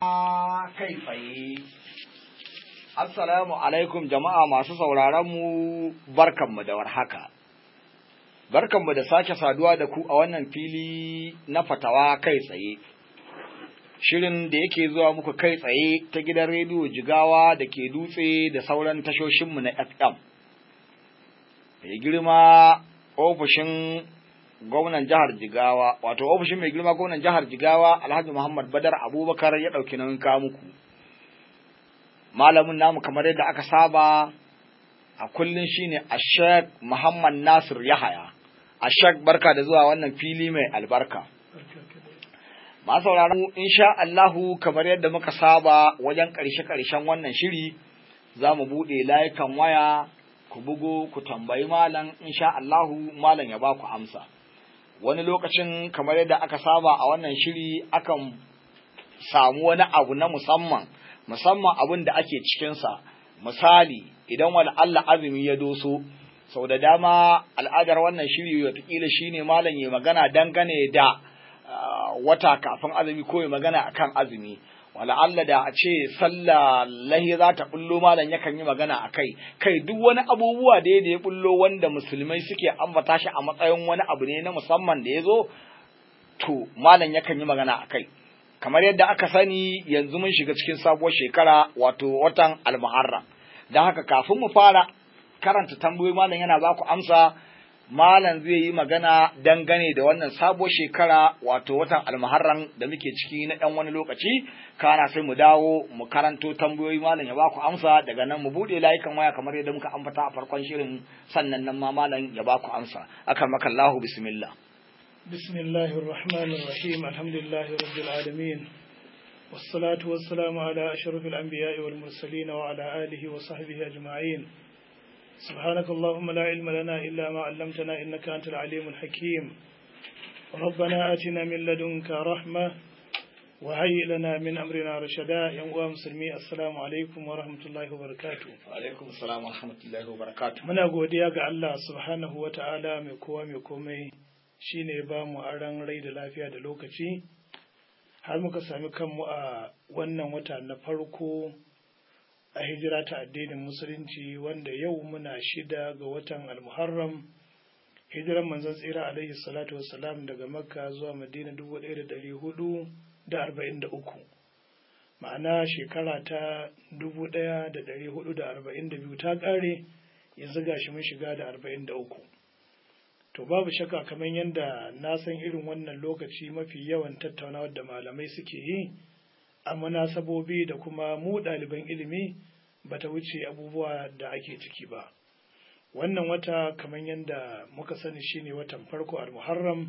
kai tsaye. Assalamu alaikum jama'a masu sauraron mu barkanmu da warhaka. Barkanmu da sake saduwa da ku a wannan fili na fatawa kai tsaye. Shirin da yake zuwa muku kai tsaye ta gidan rediyo Jigawa da ke dutse da sauran tashoshinmu na FM. Mai girma ofishin gwamnan jihar Jigawa, wato ofishin mai girma gwamnan jihar Jigawa Alhaji Muhammad Badar Abubakar ya ɗauki nauyin kawo muku. Malamin namu kamar yadda aka saba a kullum shine Ashek Muhammad Nasir Yahaya. Ashek barka da zuwa wannan fili mai albarka. Masu sauraron insha Allahu kamar yadda muka saba wajen ƙarshe-ƙarshen wannan shiri za mu buɗe layukan waya ku bugo ku tambayi malam insha Allahu malam ya ba ku amsa. wani lokacin kamar yadda aka saba a wannan shiri akan samu wani abu na musamman musamman abin da ake cikinsa misali idan wani Allah azumi ya doso sau da dama al'adar wannan shiri watakila shine malam ya magana dangane da wata kafin azumi ko ya magana akan azumi wala Allah da a ce sallah lahi za ta bullo malam yakan yi magana a kai kai duk wani abubuwa da ya bullo wanda musulmai suke ambata shi a matsayin wani abu ne na musamman da ya zo to malam yakan yi magana a kai kamar yadda aka sani yanzu mun shiga cikin sabuwar shekara wato watan almuharram don haka kafin mu fara karanta tambayoyi malam yana ba ku amsa malam zai yi magana dangane da wannan sabuwar shekara wato watan almuharram da muke ciki na ɗan wani lokaci kana sai mu dawo mu karanto tambayoyi malam ya baku amsa daga nan mu buɗe layukan waya kamar yadda muka ambata a farkon shirin sannan nan ma malam ya baku amsa akan makallahu bismillah bismillahir rahmanir rahim alhamdulillahi rabbil alamin والصلاة والسلام على أشرف الأنبياء والمرسلين وعلى آله وصحبه أجمعين سبحانك اللهم لا علم لنا إلا ما علمتنا إنك أنت العليم الحكيم ربنا آتنا من لدنك رحمة وهيئ لنا من أمرنا رشدا يا مسلمي السلام عليكم ورحمة الله وبركاته وعليكم السلام ورحمة الله وبركاته muna godiya ga Allah subhanahu wa ta'ala mai kowa mai komai shine ba mu aran rai da lafiya da lokaci har muka sami kanmu a wannan wata na farko a hijira ta addinin musulunci wanda yau muna shida ga watan almuharram hijiran manzon tsira alaihi salatu wassalam daga makka zuwa madina dubu ɗaya da ɗari hudu da arba'in da uku ma'ana shekara ta dubu ɗaya da ɗari hudu da arba'in da biyu ta ƙare yanzu gashi mun shiga da arba'in da uku to babu shakka kamar yadda na san irin wannan lokaci mafi yawan tattaunawar da malamai suke yi a munasabobi da kuma mu ɗaliban ilimi ba ta wuce abubuwa da ake ciki ba wannan wata kamar yadda muka sani shine watan farko al-muharram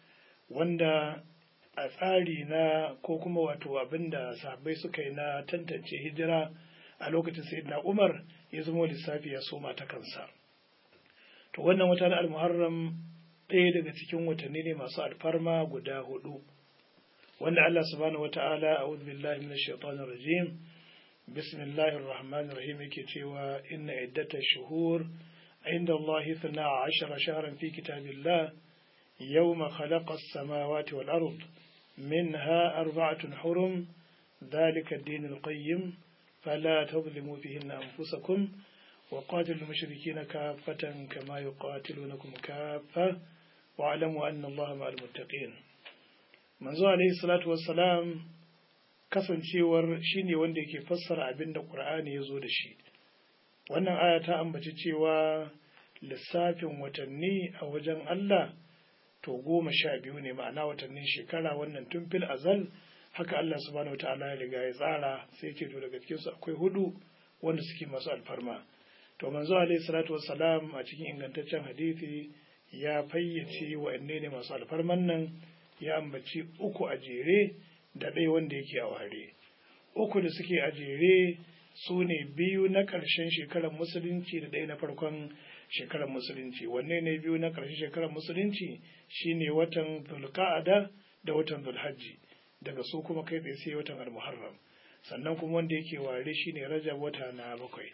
wanda a tsari na ko kuma wato abin da sahabbai suka yi na tantance hijira a lokacin sayyidina umar ya zama lissafi ya soma ta kansa to wannan wata na al-muharram ɗaya daga cikin watanni ne masu alfarma guda hudu wanda Allah subhanahu wata'ala a'udhu billahi minash shaitanir rajim bismillahir rahmanir rahim yake cewa inna iddatash shuhur inda Allah 12 shahran fi kitabillah yawma khalaqa as-samawati wal ard minha arba'atun hurum dhalika ad-din al-qayyim fala tadhlimu fihinna anfusakum وقاتلوا المشركين كافة كما يقاتلونكم كافة واعلموا أن الله مع المتقين manzo alaihi salatu wassalam kasancewar shine wanda yake fassara abin da qur'ani ya zo da shi wannan aya ta ambaci cewa lissafin watanni a wajen Allah to goma sha biyu ne ma'ana watannin shekara wannan tun fil azal haka Allah subhanahu wataala ya riga ya tsara sai ce to daga cikin su akwai hudu wanda suke masu alfarma to manzo alaihi salatu wassalam a cikin ingantaccen hadisi ya fayyace wa'anne ne masu alfarman nan ya ambaci uku a jere da ɗaya wanda yake a ware uku da suke a jere su ne biyu na ƙarshen shekarar musulunci da ɗaya na farkon shekarar musulunci wanne ne biyu na ƙarshen shekarar musulunci shine watan zulka'ada da watan zulhajji daga su kuma kai tsaye sai watan almuharram sannan kuma wanda yake ware shine rajab wata na bakwai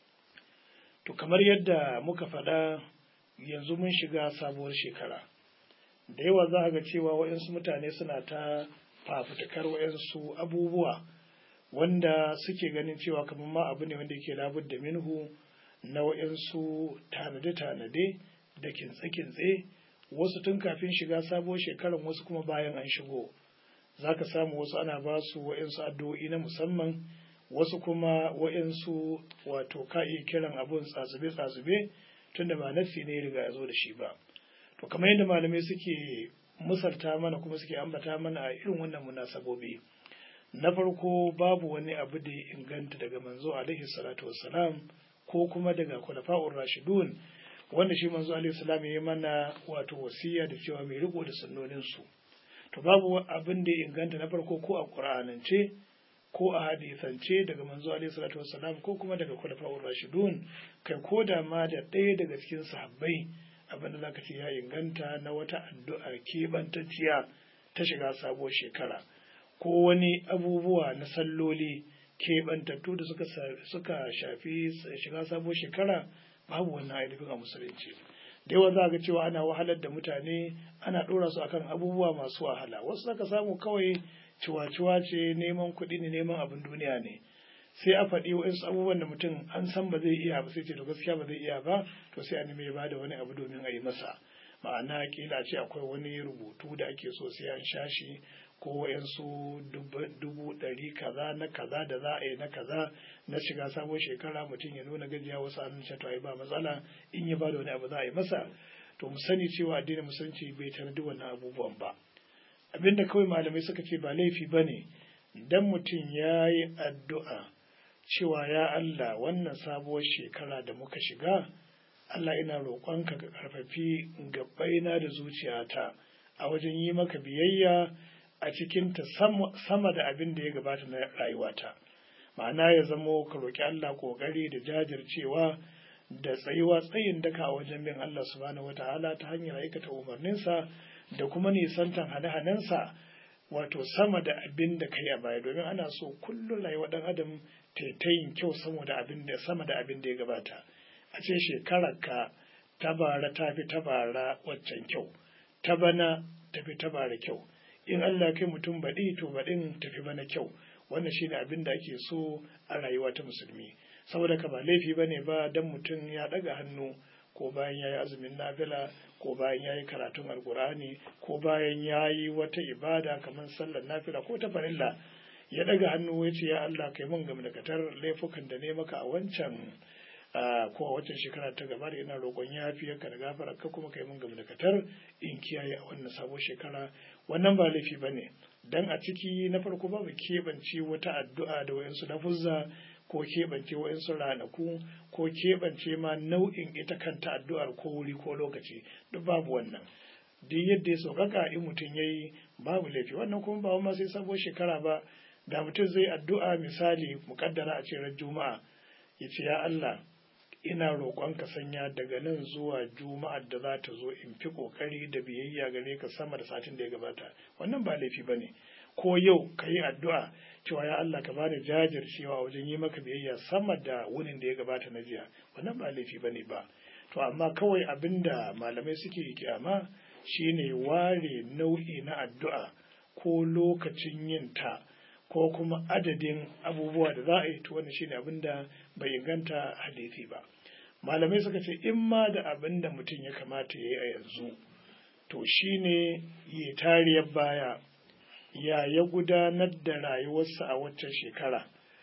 to kamar yadda muka faɗa yanzu mun shiga sabuwar shekara da yawa za ga cewa waɗansu mutane suna ta fafutukar waɗansu abubuwa wanda suke ganin cewa kamar ma abu ne wanda yake labud da minhu na wa'yansu tanade-tanade da kintse-kintse wasu tun kafin shiga sabuwar shekaran wasu kuma bayan an shigo za ka samu wasu ana ba su wa'yansu addu'o'i na musamman wasu kuma wa'yansu wato ka iya kiran abun tsatsube-tsatsube tunda ba nassi ne riga ya zo da shi ba to kamar yadda malamai suke musalta mana kuma suke ambata mana a irin wannan munasabobi na farko babu wani abu da ya inganta daga manzo alaihi salatu wassalam ko kuma daga khulafa'ur rashidun wanda shi manzo alaihi salam ya yi mana wato wasiya da cewa mai riko da sunnonin su to babu abin da ya inganta na farko ko a qur'anance ko a hadisance daga manzo alaihi salatu wassalam ko kuma daga khulafa'ur rashidun kai ko da ma da ɗaya daga cikin sahabbai abin da zaka ce ya inganta na wata addu'ar keɓantacciya ta shiga sabuwar shekara ko wani abubuwa na salloli keɓantattu da suka suka shafi shiga sabuwar shekara babu wannan ainihin a musulunci da yawa za ga cewa ana wahalar da mutane ana ɗora su akan abubuwa masu wahala wasu zaka samu kawai ciwa-ciwa ce neman kuɗi ne neman abin duniya ne sai a faɗi waɗansu abubuwan da mutum an san ba zai iya ba sai ce to gaskiya ba zai iya ba to sai a nemi ya bada wani abu domin a yi masa ma'ana kila ce akwai wani rubutu da ake so sai an sha shi ko waɗansu dubu ɗari kaza na kaza da za a yi na kaza na shiga sabon shekara mutum ya nuna gajiya wasu an ce to ai ba matsala in ya bada wani abu za a yi masa to mu sani cewa addinin musulunci bai tanadi wannan abubuwan ba abinda kawai malamai suka ce ba laifi ba ne dan mutum ya yi addu'a cewa ya Allah wannan sabuwar shekara da muka shiga Allah ina roƙonka ka ƙarfafi gabaina da zuciyata a wajen yi maka biyayya a cikinta sama da abin da ya gabata na rayuwata ma'ana ya zamo ka roƙi Allah ƙoƙari da jajircewa da tsayuwa tsayin daka a wajen bin Allah subhanahu wata'ala ta hanyar aikata umarninsa da kuma nisantan hane-hanensa wato sama da abin da kai a baya domin ana so kullum rayuwa ɗan adam taitayin kyau sama da abin da sama da abin da ya gabata a ce shekarar ka ta bara ta fi ta bara waccan kyau ta bana ta fi ta bara kyau in Allah kai mutum baɗi to baɗin tafi bana kyau wannan shine abin da ake so a rayuwa ta musulmi saboda ka ba laifi bane ba dan mutum ya ɗaga hannu ko bayan ya yi azumin nafila ko bayan ya yi karatun alkur'ani ko bayan ya yi wata ibada kamar sallar nafila ko ta farilla ya ɗaga hannu ya ce ya Allah kai mun gamdakatar laifukan da ne maka a wancan ko a wancan shekara ta gaba da ina roƙon yafiyarka da gafara ka kuma kai mun gamdakatar in kiyaye a wannan sabon shekara wannan ba laifi ba ne dan a ciki na farko babu keɓance wata addu'a da wayansu lafuzza ko keɓance wayansu ranaku ko keɓance ma nau'in ita kanta addu'ar ko wuri ko lokaci duk babu wannan duk yadda ya sauƙaƙa in mutum ya yi babu laifi wannan kuma ba ma sai sabuwar shekara ba da mutum zai addu'a misali muƙaddara a ce ran juma'a ya ce ya Allah ina roƙon ka sanya daga nan zuwa juma'ar da za ta zo in fi ƙoƙari da biyayya gare ka sama da satin da ya gabata wannan ba laifi ba ne ko yau ka yi addu'a cewa ya Allah ka bani jajircewa wajen yi maka biyayya sama da wunin da ya gabata na jiya wannan ba laifi ba ne ba to amma kawai abin da malamai suke kyama shine ware nau'i na addu'a ko lokacin yin ta ko kuma adadin abubuwa da za a yi to wannan shine abin da bai inganta hadisi ba malamai suka ce in ma da abin da mutum ya kamata ya yi a yanzu to shine ya tariyar baya ya ya gudanar da rayuwarsa a waccan shekara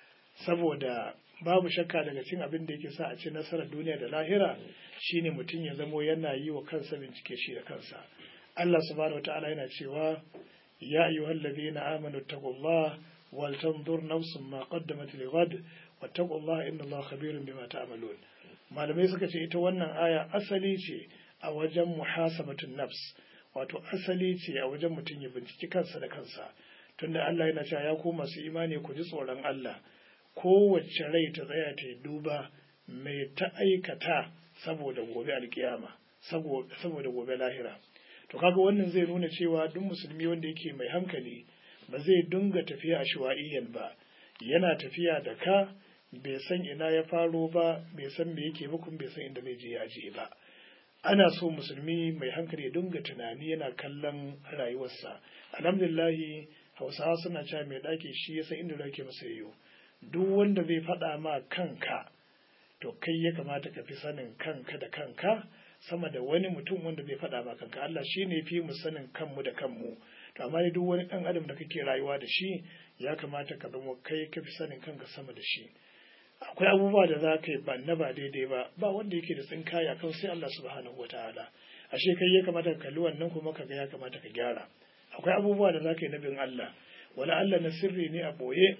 saboda babu shakka daga cin abin da yake sa a ci nasarar duniya da lahira shine mutum ya zamo yana yi wa kansa bincike shi da kansa Allah subhanahu wataala yana cewa ya ayyuhal ladina amanu taqullaha wal tanzur nafsun ma qaddamat lighad wattaqullaha inna Allaha khabirun bima ta'malun malamai suka ce ita wannan aya asali ce a wajen muhasabatun nafs wato asali ce a wajen mutum ya binciki kansa da kansa tunda Allah yana cewa ya ku masu imani ku ji tsoron Allah kowace rai ta tsaya ta duba mai ta aikata saboda gobe alkiyama saboda gobe lahira to kaga wannan zai nuna cewa duk musulmi wanda yake mai hankali ba zai dunga tafiya a shuwa'iyyan ba yana tafiya da ka bai san ina ya faro ba bai san me yake ba kuma bai san inda zai je ya je ba ana so musulmi mai hankali ya dunga tunani yana kallon rayuwarsa alhamdulillahi hausawa suna cewa mai ɗaki shi ya san inda yake masa yiwu duk wanda zai faɗa ma kanka to kai ya kamata ka fi sanin kanka da kanka sama da wani mutum wanda zai faɗa ma kanka Allah shi ne fi mu sanin kanmu da kanmu to amma duk wani ɗan adam da kake rayuwa da shi ya kamata ka zama kai ka fi sanin kanka sama da shi akwai abubuwa da za ka yi ba na ba daidai ba ba wanda yake da tsinkaya kan sai Allah subhanahu wataala ashe kai ya kamata ka kalli wannan kuma ka ga ya kamata ka gyara akwai abubuwa da za ka yi na bin Allah wala Allah na sirri ne a boye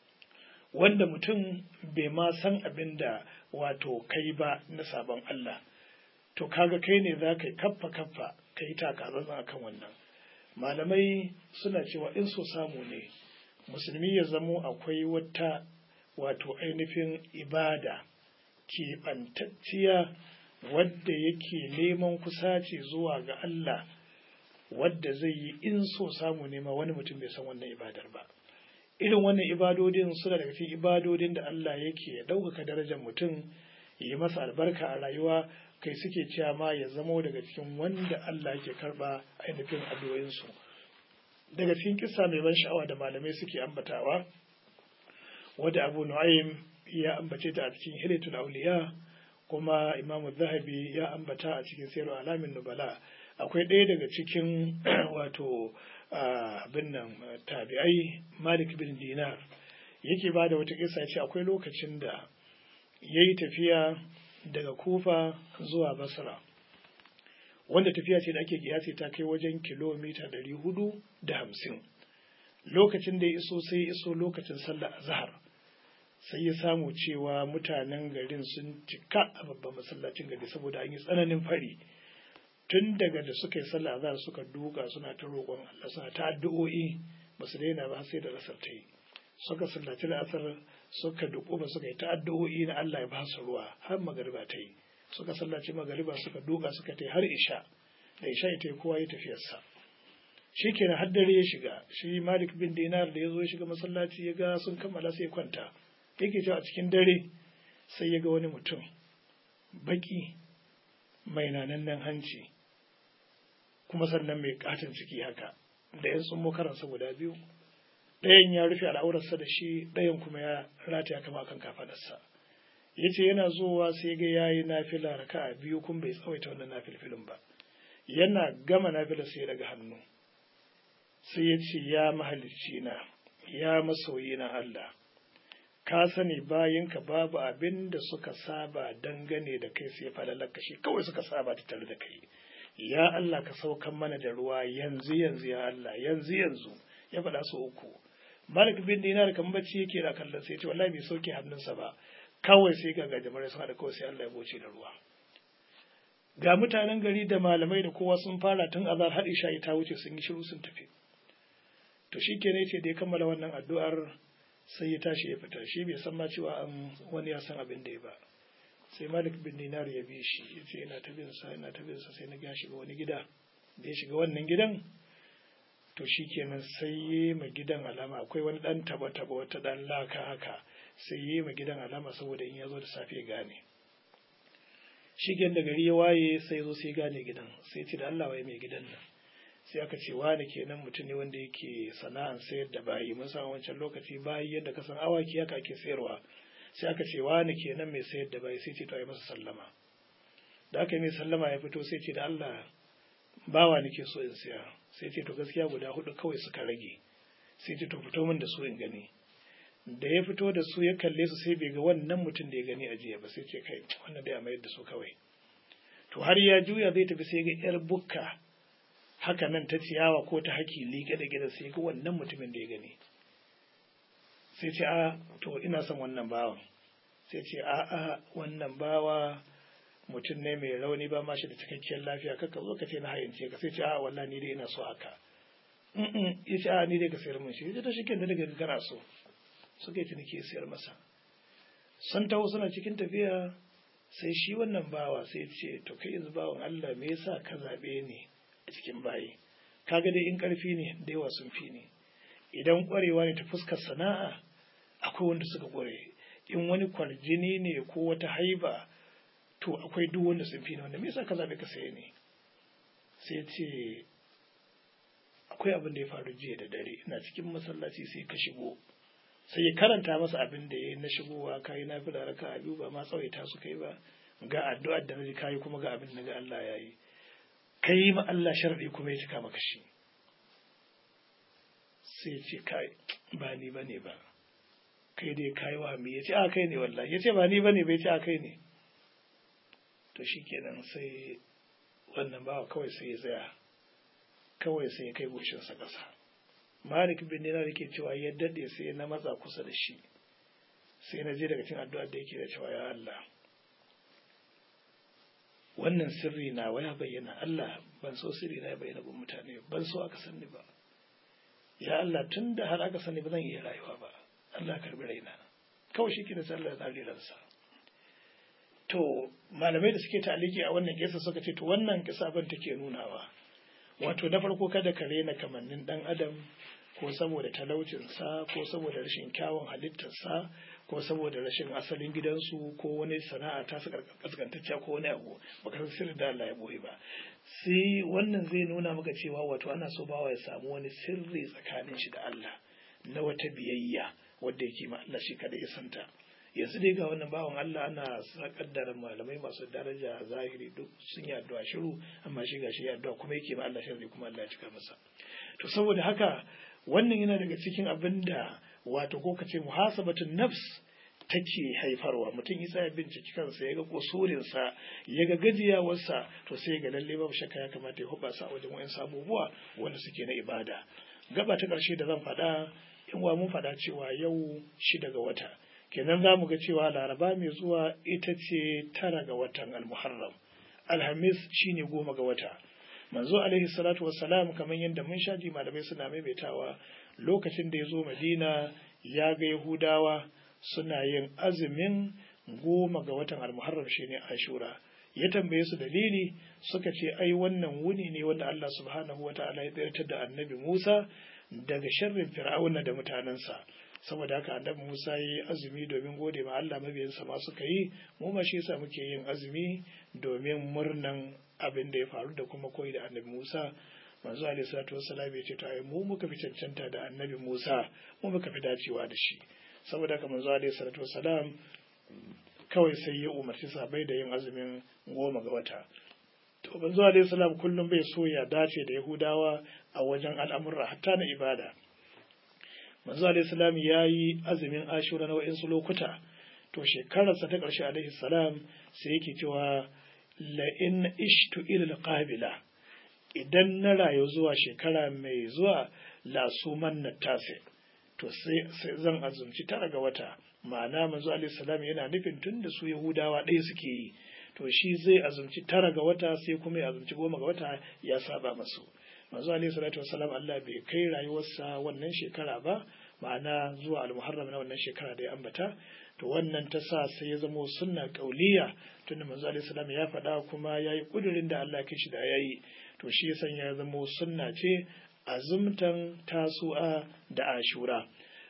wanda mutum bai ma san abin da wato kai ba na sabon Allah to kaga kai ne za ka yi kaffa kaffa ka yi takatsantsan akan wannan malamai suna cewa in so samu ne musulmi ya zamo akwai wata wato ainihin ibada keɓantacciya wadda yake neman kusaci zuwa ga Allah wadda zai yi in so samu nema wani mutum bai san wannan ibadar ba irin wannan ibadodin suna daga cikin ibadodin da Allah yake ɗaukaka darajar mutum yi masa albarka a rayuwa kai suke cewa ma ya zamo daga cikin wanda Allah yake karba ainihin addu'o'insu daga cikin kissa mai ban sha'awa da malamai suke ambatawa wadda Abu Nu'aym ya ambace ta a cikin Hilatul Awliya kuma Imam Zahabi ya ambata a cikin Sirru Alamin Nubala akwai ɗaya daga cikin wato abin nan tabi'ai Malik bin Dinar yake ba da wata kisa ce akwai lokacin da ya yi tafiya daga Kufa zuwa Basra wanda tafiya ce da ake kiyasi ta kai wajen kilomita ɗari hudu da hamsin lokacin da ya iso sai ya iso lokacin sallar azhar sai ya samu cewa mutanen garin sun cika a babban masallacin gari saboda an yi tsananin fari tun daga da suka yi sallah azhar suka duka suna ta roƙon Allah suna ta addu'o'i ba su daina ba sai da rasar ta yi suka sallaci la'asar suka duƙo ba suka yi ta addu'o'i na Allah ya ba su ruwa har magariba ta yi suka sallaci magariba suka duka suka ta yi har isha da isha ita yi kowa ya tafiyarsa shi kenan har dare ya shiga shi malik bin dinar da ya zo ya shiga masallaci ya ga sun kammala sai kwanta yake cewa a cikin dare sai ya ga wani mutum baki mai nanannen hanci kuma sannan mai katon ciki haka da yan sun karansa guda biyu ɗayan ya rufe al'aurarsa da shi ɗayan kuma ya rataya kama akan kafadarsa ya ce yana zuwa sai ga ya yi nafila raka a biyu kun bai tsawaita wannan nafilfilin ba yana gama nafila sai daga hannu sai ya ce ya mahalicci na ya masoyi na Allah ka sani bayinka babu abin da suka saba dangane da kai sai falalaka shi kawai suka saba ta tare da kai ya Allah ka saukan mana da ruwa yanzu yanzu ya Allah yanzu yanzu ya faɗa su uku Malik bin Dinar kan bacci yake da kallon sai ya ce wallahi bai sauke hannunsa ba kawai sai ga gajimare sun haɗa kawai sai Allah ya boce da ruwa ga mutanen gari da malamai da kowa sun fara tun azar har isha ta wuce sun yi shiru sun tafi to shi ke ne ce da ya kammala wannan addu'ar sai ya tashi ya fita shi bai san ma cewa an wani ya san abin da ya ba sai malik bin dinar ya bi shi ya ce ina ta bin sa ina ta bin sa sai na ga shiga wani gida da ya shiga wannan gidan to shi kenan sai yi ma gidan alama akwai wani dan taba taba wata dan laka haka sai yi ma gidan alama saboda in ya zo da safe ya gane shi da gari ya waye sai ya zo sai gane gidan sai ce da Allah waye mai gidan nan sai aka ce wani kenan mutum ne wanda yake sana'an sayar da bayi mun san wancan lokaci bayi yadda ka san awaki haka ake sayarwa sai aka ce wani kenan mai sayar da bayi sai ce to ai masa sallama da aka yi mai sallama ya fito sai ce da Allah bawa nake so in siya sai ce to gaskiya guda hudu kawai suka rage sai ce to fito min da su in gani da ya fito da su ya kalle su sai bai ga wannan mutum da ya gani a jiya ba sai ce kai wannan dai a mayar da su kawai to har ya juya zai tafi sai ga yar bukka haka nan ta ciyawa ko ta haki liƙe da gida sai ga wannan mutumin da ya gani sai ce a to ina son wannan bawan sai ce a a wannan bawa mutum ne mai rauni ba ma shi da cikakkiyar lafiya kaka zo ka ce na hayance ka sai ce a wallahi ni dai ina so haka ya ce a ni dai ka sayar min shi ya ta shi kenan daga kana so suka yi ciniki ya sayar masa sun taho suna cikin tafiya sai shi wannan bawa sai ce to kai yanzu bawan Allah me yasa ka zabe ni a cikin bayi kaga dai in karfi ne da yawa sun fi ni idan kwarewa ne ta fuskar sana'a akwai wanda suka kware in wani kwarjini ne ko wata haiba to akwai duk wanda sun fi ni wanda me yasa ka zabe ka saye ni sai ce akwai abin da ya faru jiya da dare ina cikin masallaci sai ka shigo sai ya karanta masa abin da ya yi na shigowa ka yi nafila raka a biyu ba ma tsawaita su kai ba ga addu'ar da naji kayi kuma ga abin da ga Allah ya yi ka yi ma Allah sharɗi kuma ya cika maka shi sai ce kai ba ni ba ne ba kai dai kayi wa mi ya ce a kai ne wallahi ya ce ba ni ba ne bai ce a kai ne to shi kenan sai wannan bawa kawai sai ya tsaya kawai sai ya kai goshinsa ƙasa malik bin dinar yake cewa ya daɗe sai na matsa kusa da shi sai na je daga cikin addu'ar da yake da cewa ya Allah wannan sirri na waya bayyana Allah ban so sirri na ya bayyana gun mutane ban so aka sani ba ya Allah tun da har aka sani ba zan iya rayuwa ba Allah karbi raina kawai shi ke da sallar ransa to malamai da suke taliki a wannan kisa suka ce to wannan kisa ban take nunawa wato na farko kada ka rena kamannin dan adam ko saboda talaucinsa ko saboda rashin kyawun halittarsa ko saboda rashin asalin gidansu ko wani sana'a ta su kaskantacciya ko wani abu baka san sirri da Allah ya boye ba sai wannan zai nuna maka cewa wato ana so bawa ya samu wani sirri tsakanin shi da Allah na wata biyayya wadda yake ma Allah shi kada ya santa yanzu dai ga wannan bawan Allah ana kaddara malamai masu daraja zahiri duk sun yi addu'a shiru amma shi gashi ya addu'a kuma yake ma Allah sharri kuma Allah ya cika masa to saboda haka wannan yana daga cikin abin da wato ko kace muhasabatun nafs take haifarwa mutum ya tsaya binciki kansa ya ga kusurinsa ya ga gajiyawarsa to sai ga lalle babu shakka ya kamata ya hubasa a wajen wayan abubuwa wanda suke na ibada gaba ta ƙarshe da zan faɗa in wa mun faɗa cewa yau shida ga wata kenan za mu ga cewa laraba mai zuwa ita ce tara ga watan almuharram alhamis shine goma ga wata manzo alaihi salatu wassalam kamar yadda mun shaji malamai suna maimaitawa lokacin da ya zo madina ya ga yahudawa suna yin azumin goma ga watan almuharram shine ashura ya tambaye su dalili suka ce ai wannan wuni ne wanda Allah subhanahu wa ta'ala ya tsayar da annabi Musa daga sharrin fir'auna da mutanensa saboda haka annabi Musa yi azumi domin gode ma Allah mabiyansa ma suka yi mu ma shi yasa muke yin azumi domin murnan abin da ya faru da kuma koyi da annabi Musa manzo alaihi salatu wassalam ya ce to ai mu muka fi cancanta da annabi Musa mu muka fi dacewa da shi saboda haka manzo alaihi salatu wassalam kawai sai ya umarci sabai da yin azumin goma ga wata to manzo alaihi salam kullum bai so ya dace da yahudawa a wajen al'amurra hatta na ibada manzo alaihi salam ya yi azumin ashura na wa'insu lokuta to shekararsa ta ƙarshe alaihi salam sai yake cewa la in ishtu ila qabila idan na rayu zuwa shekara mai zuwa la suman na tase to sai zan azumci tara ga wata ma'ana manzo alaihi salam yana nufin tun da su yahudawa ɗaya suke yi to shi zai azumci tara ga wata sai kuma ya azumci goma ga wata ya saba masu manzo alaihi salatu wassalam Allah bai kai rayuwarsa wannan shekara ba ma'ana zuwa al-muharram na wannan shekara da ya ambata to wannan ta sa sai ya zama sunna kauliya tunda manzo alaihi salam ya faɗa kuma yayi kudirin da Allah kai shi da yayi to shi ya sanya ya zama sunna ce azumtan tasu'a da ashura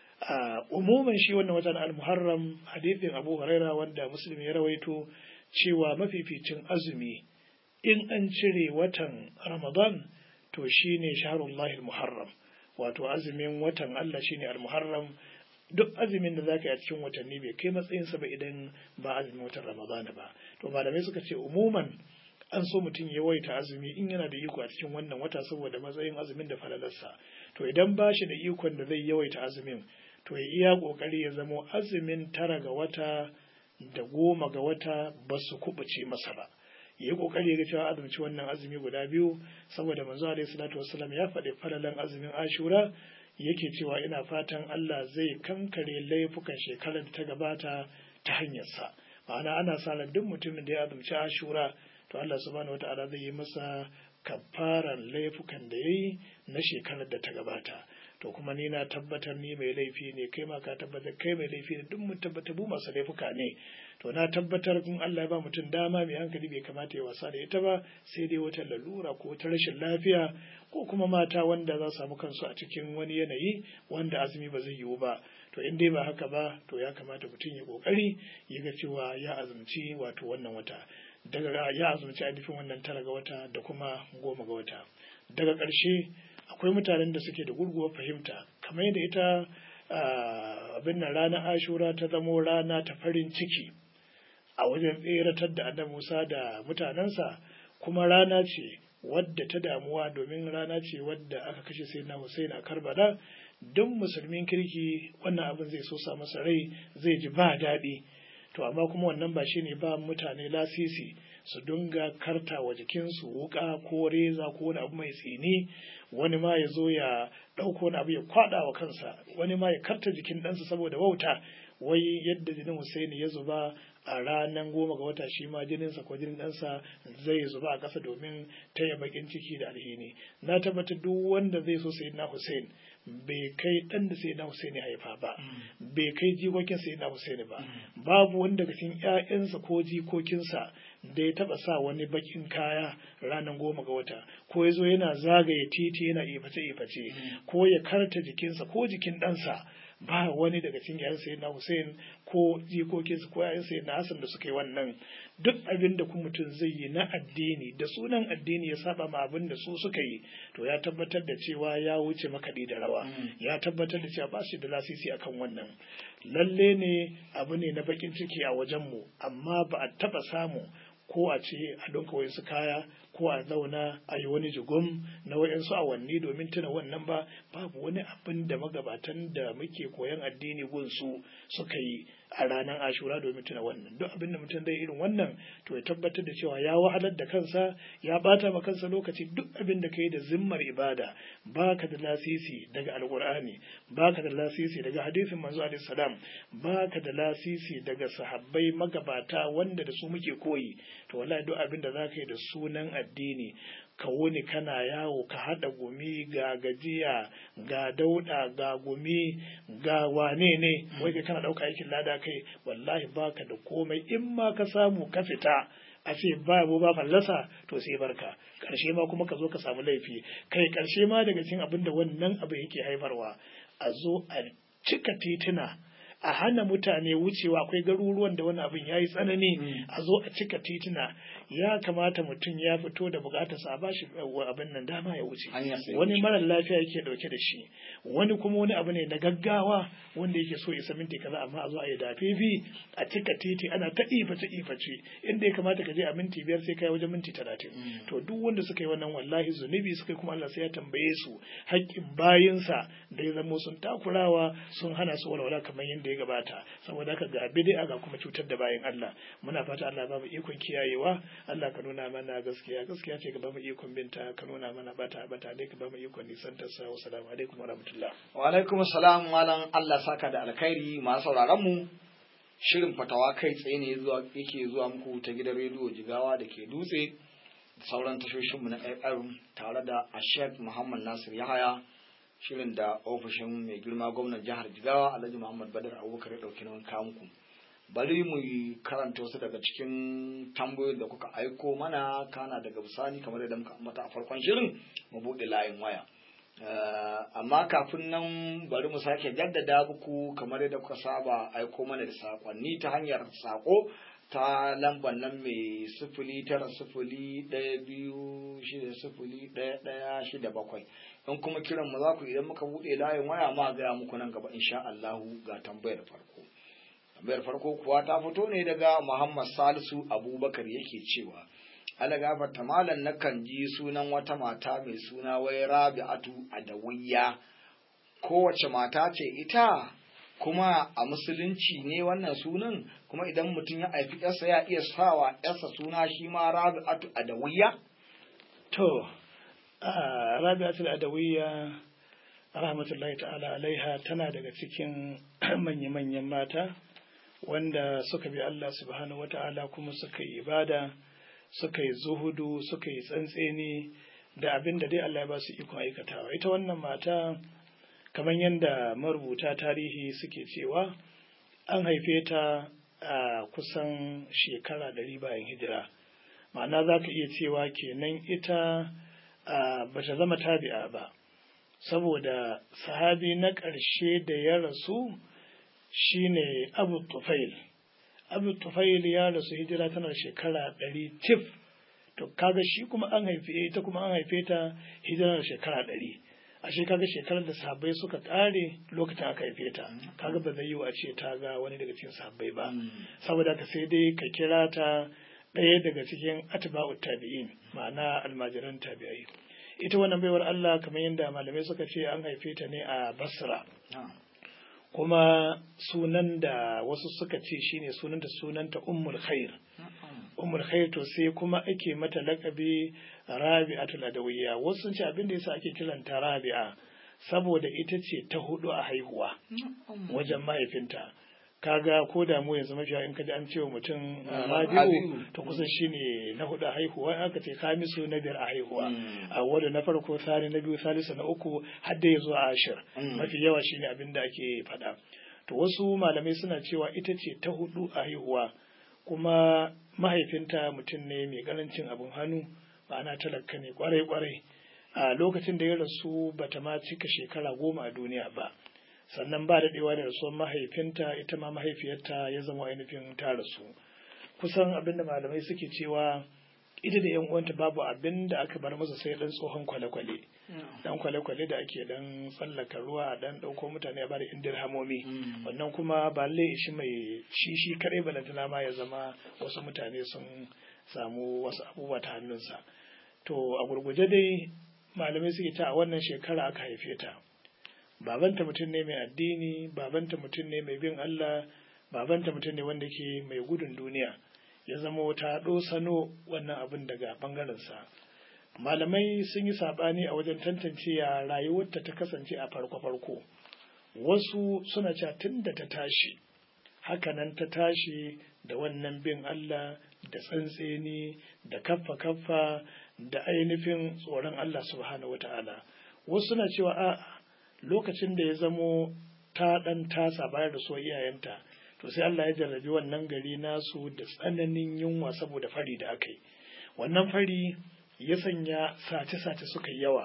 a umuman shi wannan watan al-muharram hadithin Abu Huraira wanda Muslim ya rawaito cewa mafificin azumi in an cire watan Ramadan to shine shahrullahi al-muharram wato azumin watan Allah shine al-muharram duk azumin da zaka yi a cikin watanni bai kai matsayinsa ba idan ba azumin watan Ramadan ba to malamai suka ce umuman an so mutum ya waita azumi in yana da iko a cikin wannan wata saboda matsayin azumin da falalarsa to idan ba shi da ikon da zai yawaita azumin to ya iya kokari ya zamo azumin tara ga wata da goma ga wata ba su kubuce masa ba ya yi kokari ga cewa azumci wannan azumi guda biyu saboda manzo alaihi salatu wassalam ya faɗi falalan azumin ashura yake cewa ina fatan Allah zai kankare laifukan shekarar da ta gabata ta hanyarsa ma'ana ana sa ran duk mutumin da ya azumci ashura to Allah subhanahu wataala zai yi masa kafaran laifukan da yayi na shekarar da ta gabata to kuma ni na tabbatar ni mai laifi ne kai ma ka tabbatar kai mai laifi ne duk mun tabbata bu masu laifuka ne to na tabbatar kun Allah ya ba mutum dama mai hankali bai kamata ya wasa da ita ba sai dai wata lalura ko wata rashin lafiya ko kuma mata wanda za su samu kansu a cikin wani yanayi wanda azumi ba zai yiwu ba to in dai ba haka ba to ya kamata mutum ya kokari ya ga cewa ya azumci wato wannan wata daga ya azumci ainihin wannan tara ga wata da kuma goma ga wata daga ƙarshe akwai mutanen da suke da gurguwar fahimta kamar yadda ita abin nan ranar ashura ta zamo rana ta farin ciki a wajen tseratar da annabi musa da mutanensa kuma rana ce wadda ta damuwa domin rana ce wadda aka kashe sai na Hussein a Karbala duk musulmin kirki wannan abin zai so sa masa rai zai ji ba daɗi to amma kuma wannan ba shine ba mutane lasisi su dinga karta wa jikinsu wuka ko reza ko wani abu mai tsini wani ma ya zo ya ɗauko wani abu ya kwaɗa wa kansa wani ma ya karta jikin ɗansa saboda wauta wai yadda jinin Hussein ya zuba a ranar goma ga wata shi ma jininsa ko jinin ɗansa zai zuba a ƙasa domin taya bakin ciki da alhini na tabbatar duk wanda zai so sai na Hussein bai kai ɗan da sai na Hussein ya haifa ba bai kai jikokin sai na Hussein ba babu wanda daga cikin ƴaƴansa ko jikokinsa da ya taɓa sa wani bakin kaya ranar goma ga wata ko ya zo yana zagaye titi yana iface iface ko ya karta jikinsa ko jikin ɗansa ba wani daga cikin yayan sayyidina Hussein ko jikokinsa ko yayan sayyidina Hassan da suka yi wannan duk abin da kuma mutum zai yi na addini da sunan addini ya saba ma abin da su suka yi to ya tabbatar da cewa ya wuce makaɗi da rawa ya tabbatar da cewa ba shi da lasisi akan wannan lalle ne abu ne na bakin ciki a wajenmu amma ba a taba samu ko a ce a donka wayansu kaya ko a zauna a yi wani jigum na wayansu awanni domin tuna wannan ba babu wani abin da magabatan da muke koyan addini gunsu suka yi a ranar ashura domin tuna wannan duk abin da mutum zai irin wannan to ya tabbatar da cewa ya wahalar da kansa ya bata ma kansa lokaci duk abin da kai da zimmar ibada baka da lasisi daga alqur'ani baka da lasisi daga hadisin manzo alaihi salam baka da lasisi daga sahabbai magabata wanda da su muke koyi to wallahi duk abin da zaka yi da sunan addini ka wuni kana yawo ka haɗa gumi ga gajiya ga dauɗa ga gumi ga wane ne wai kai kana ɗauka aikin lada kai wallahi baka da komai in ma ka samu ka fita a ce ba mu ba fallasa to sai barka ƙarshe ma kuma ka zo ka samu laifi kai ƙarshe ma daga cikin abin da wannan abu yake haifarwa a zo a cika tituna a hana mutane wucewa akwai garuruwan da wani abin ya yi tsanani a zo a cika tituna ya kamata mutum ya fito da bukatarsa a bashi abin nan dama ya wuce wani marar lafiya yake dauke da shi wani kuma wani abu ne na gaggawa wanda yake so isa minti kaza amma a zo a yi dafifi a cika titi ana ta iface iface inda ya kamata ka je a minti biyar sai kai wajen minti talatin to duk wanda suka yi wannan wallahi zunubi suka yi kuma Allah sai ya tambaye su haƙƙin bayinsa da ya zamo sun takurawa sun hana su walwala kamar yadda ya gabata saboda haka ga bid'a ga kuma cutar da bayin Allah muna fata Allah ba mu ikon kiyayewa Allah ka nuna mana gaskiya gaskiya ce ka ba mu ikon binta ka nuna mana bata bata dai ka ba mu ikon nisan ta sa assalamu alaikum wa rahmatullah wa alaikum assalam malam Allah saka da alkhairi masu sauraron mu shirin fatawa kai tsaye ne zuwa yake zuwa muku ta gidan rediyo Jigawa da ke dutse da sauran tashoshinmu na FM tare da Ashek Muhammad Nasir Yahaya shirin da ofishin mai girma gwamnan jihar Jigawa Alhaji Muhammad Badar Abubakar ya dauki nauyin kawo muku bari mu karanta wasu daga cikin tambayoyin da kuka aiko mana kana daga bisani kamar yadda muka ambata a farkon shirin mu buɗe layin waya amma kafin nan bari mu sake jaddada muku kamar yadda kuka saba aiko mana da sakonni ta hanyar sako ta lambar nan mai sifili tara sifili ɗaya biyu shida sifili ɗaya ɗaya shida bakwai in kuma kiran mu za ku idan muka buɗe layin waya ma gaya muku nan gaba insha Allahu ga tambayar farko tambayar farko kuwa ta fito ne daga Muhammad Salisu Abubakar yake cewa ala gafarta malam nakan ji sunan wata mata mai suna wai Rabi'atu Adawiyya kowace mata ce ita kuma a musulunci ne wannan sunan kuma idan mutum ya haifi yarsa ya iya sawa yarsa suna shi ma Rabi'atu Adawiyya to Rabi'atu Adawiyya rahmatullahi ta'ala alaiha tana daga cikin manya-manyan mata wanda suka bi Allah subhanahu wata'ala kuma suka yi ibada suka yi zuhudu suka yi tsantseni da abin da dai Allah ya ba su ikon aikatawa ita wannan mata kamar yadda marubuta tarihi suke cewa an haife ta a kusan shekara ɗari bayan hijira ma'ana za ka iya cewa kenan ita ba ta zama tabi'a ba saboda sahabi na ƙarshe da ya rasu shine abu tufail abu tufail ya rasu hijira tana shekara ɗari tif to kaga shi kuma an haife ita kuma an haife ta hijira da shekara ɗari ashe kaga shekarar da sahabbai suka kare lokacin aka haife ta kaga ba zai yiwu a ce ta ga wani daga cikin sahabbai ba saboda ka sai dai ka kira ta ɗaya daga cikin atba'ut tabi'in ma'ana almajiran tabi'ai ita wannan baiwar Allah kamar yadda malamai suka ce an haife ta ne a Basra kuma sunan da wasu suka ce shine sunanta sunanta Ummul Khair Ummul Khair to sai kuma ake mata lakabi Rabi'atul Adawiyya wasu sun ce abin da yasa ake kiranta Rabi'a saboda ita ce ta hudu a haihuwa wajen mahaifinta kaga ko da mu yanzu mafiya in kaji an ce wa mutum rabi'u to kusan shine na hudu a haihuwa aka ce khamisu na biyar a haihuwa a wanda na farko sani na biyu salisu na uku har da yazo a ashir mafi yawa shine abin da ake faɗa to wasu malamai suna cewa ita ce ta hudu a haihuwa kuma mahaifinta mutum ne mai karancin abin hannu ma'ana talaka ne kwarai kwarai a lokacin da ya rasu bata ma cika shekara goma a duniya ba sannan ba daɗewa da rasuwar mahaifinta ita ma mahaifiyarta ya zama ainihin ta rasu kusan abin da malamai suke cewa ita da yan uwanta babu abin da aka bar masa sai dan tsohon kwale-kwale dan kwale-kwale da ake dan tsallaka ruwa a dan ɗauko mutane a bada indir hamomi wannan kuma ba lalle shi mai shi shi kadai balantana ma ya zama wasu mutane sun samu wasu abubuwa ta hannunsa to a gurguje dai malamai suke ta a wannan shekara aka haife ta babanta mutum ne mai addini babanta mutum ne mai bin Allah babanta mutum ne wanda ke mai gudun duniya ya zama ta sano wannan abin daga ɓangarensa malamai sun yi saɓani a wajen tantance ya rayuwarta ta kasance a farko-farko wasu suna cewa tun da ta tashi hakanan ta tashi da wannan bin Allah da tsantseni da kaffa-kaffa da ainihin tsoron Allah subhanahu wata'ala wasu suna cewa a'a lokacin da ya zamo ta ɗan tasa bayar da so iyayenta to sai Allah ya jarrabi wannan gari nasu da tsananin yunwa saboda fari da aka yi wannan fari ya sanya sace-sace suka yi yawa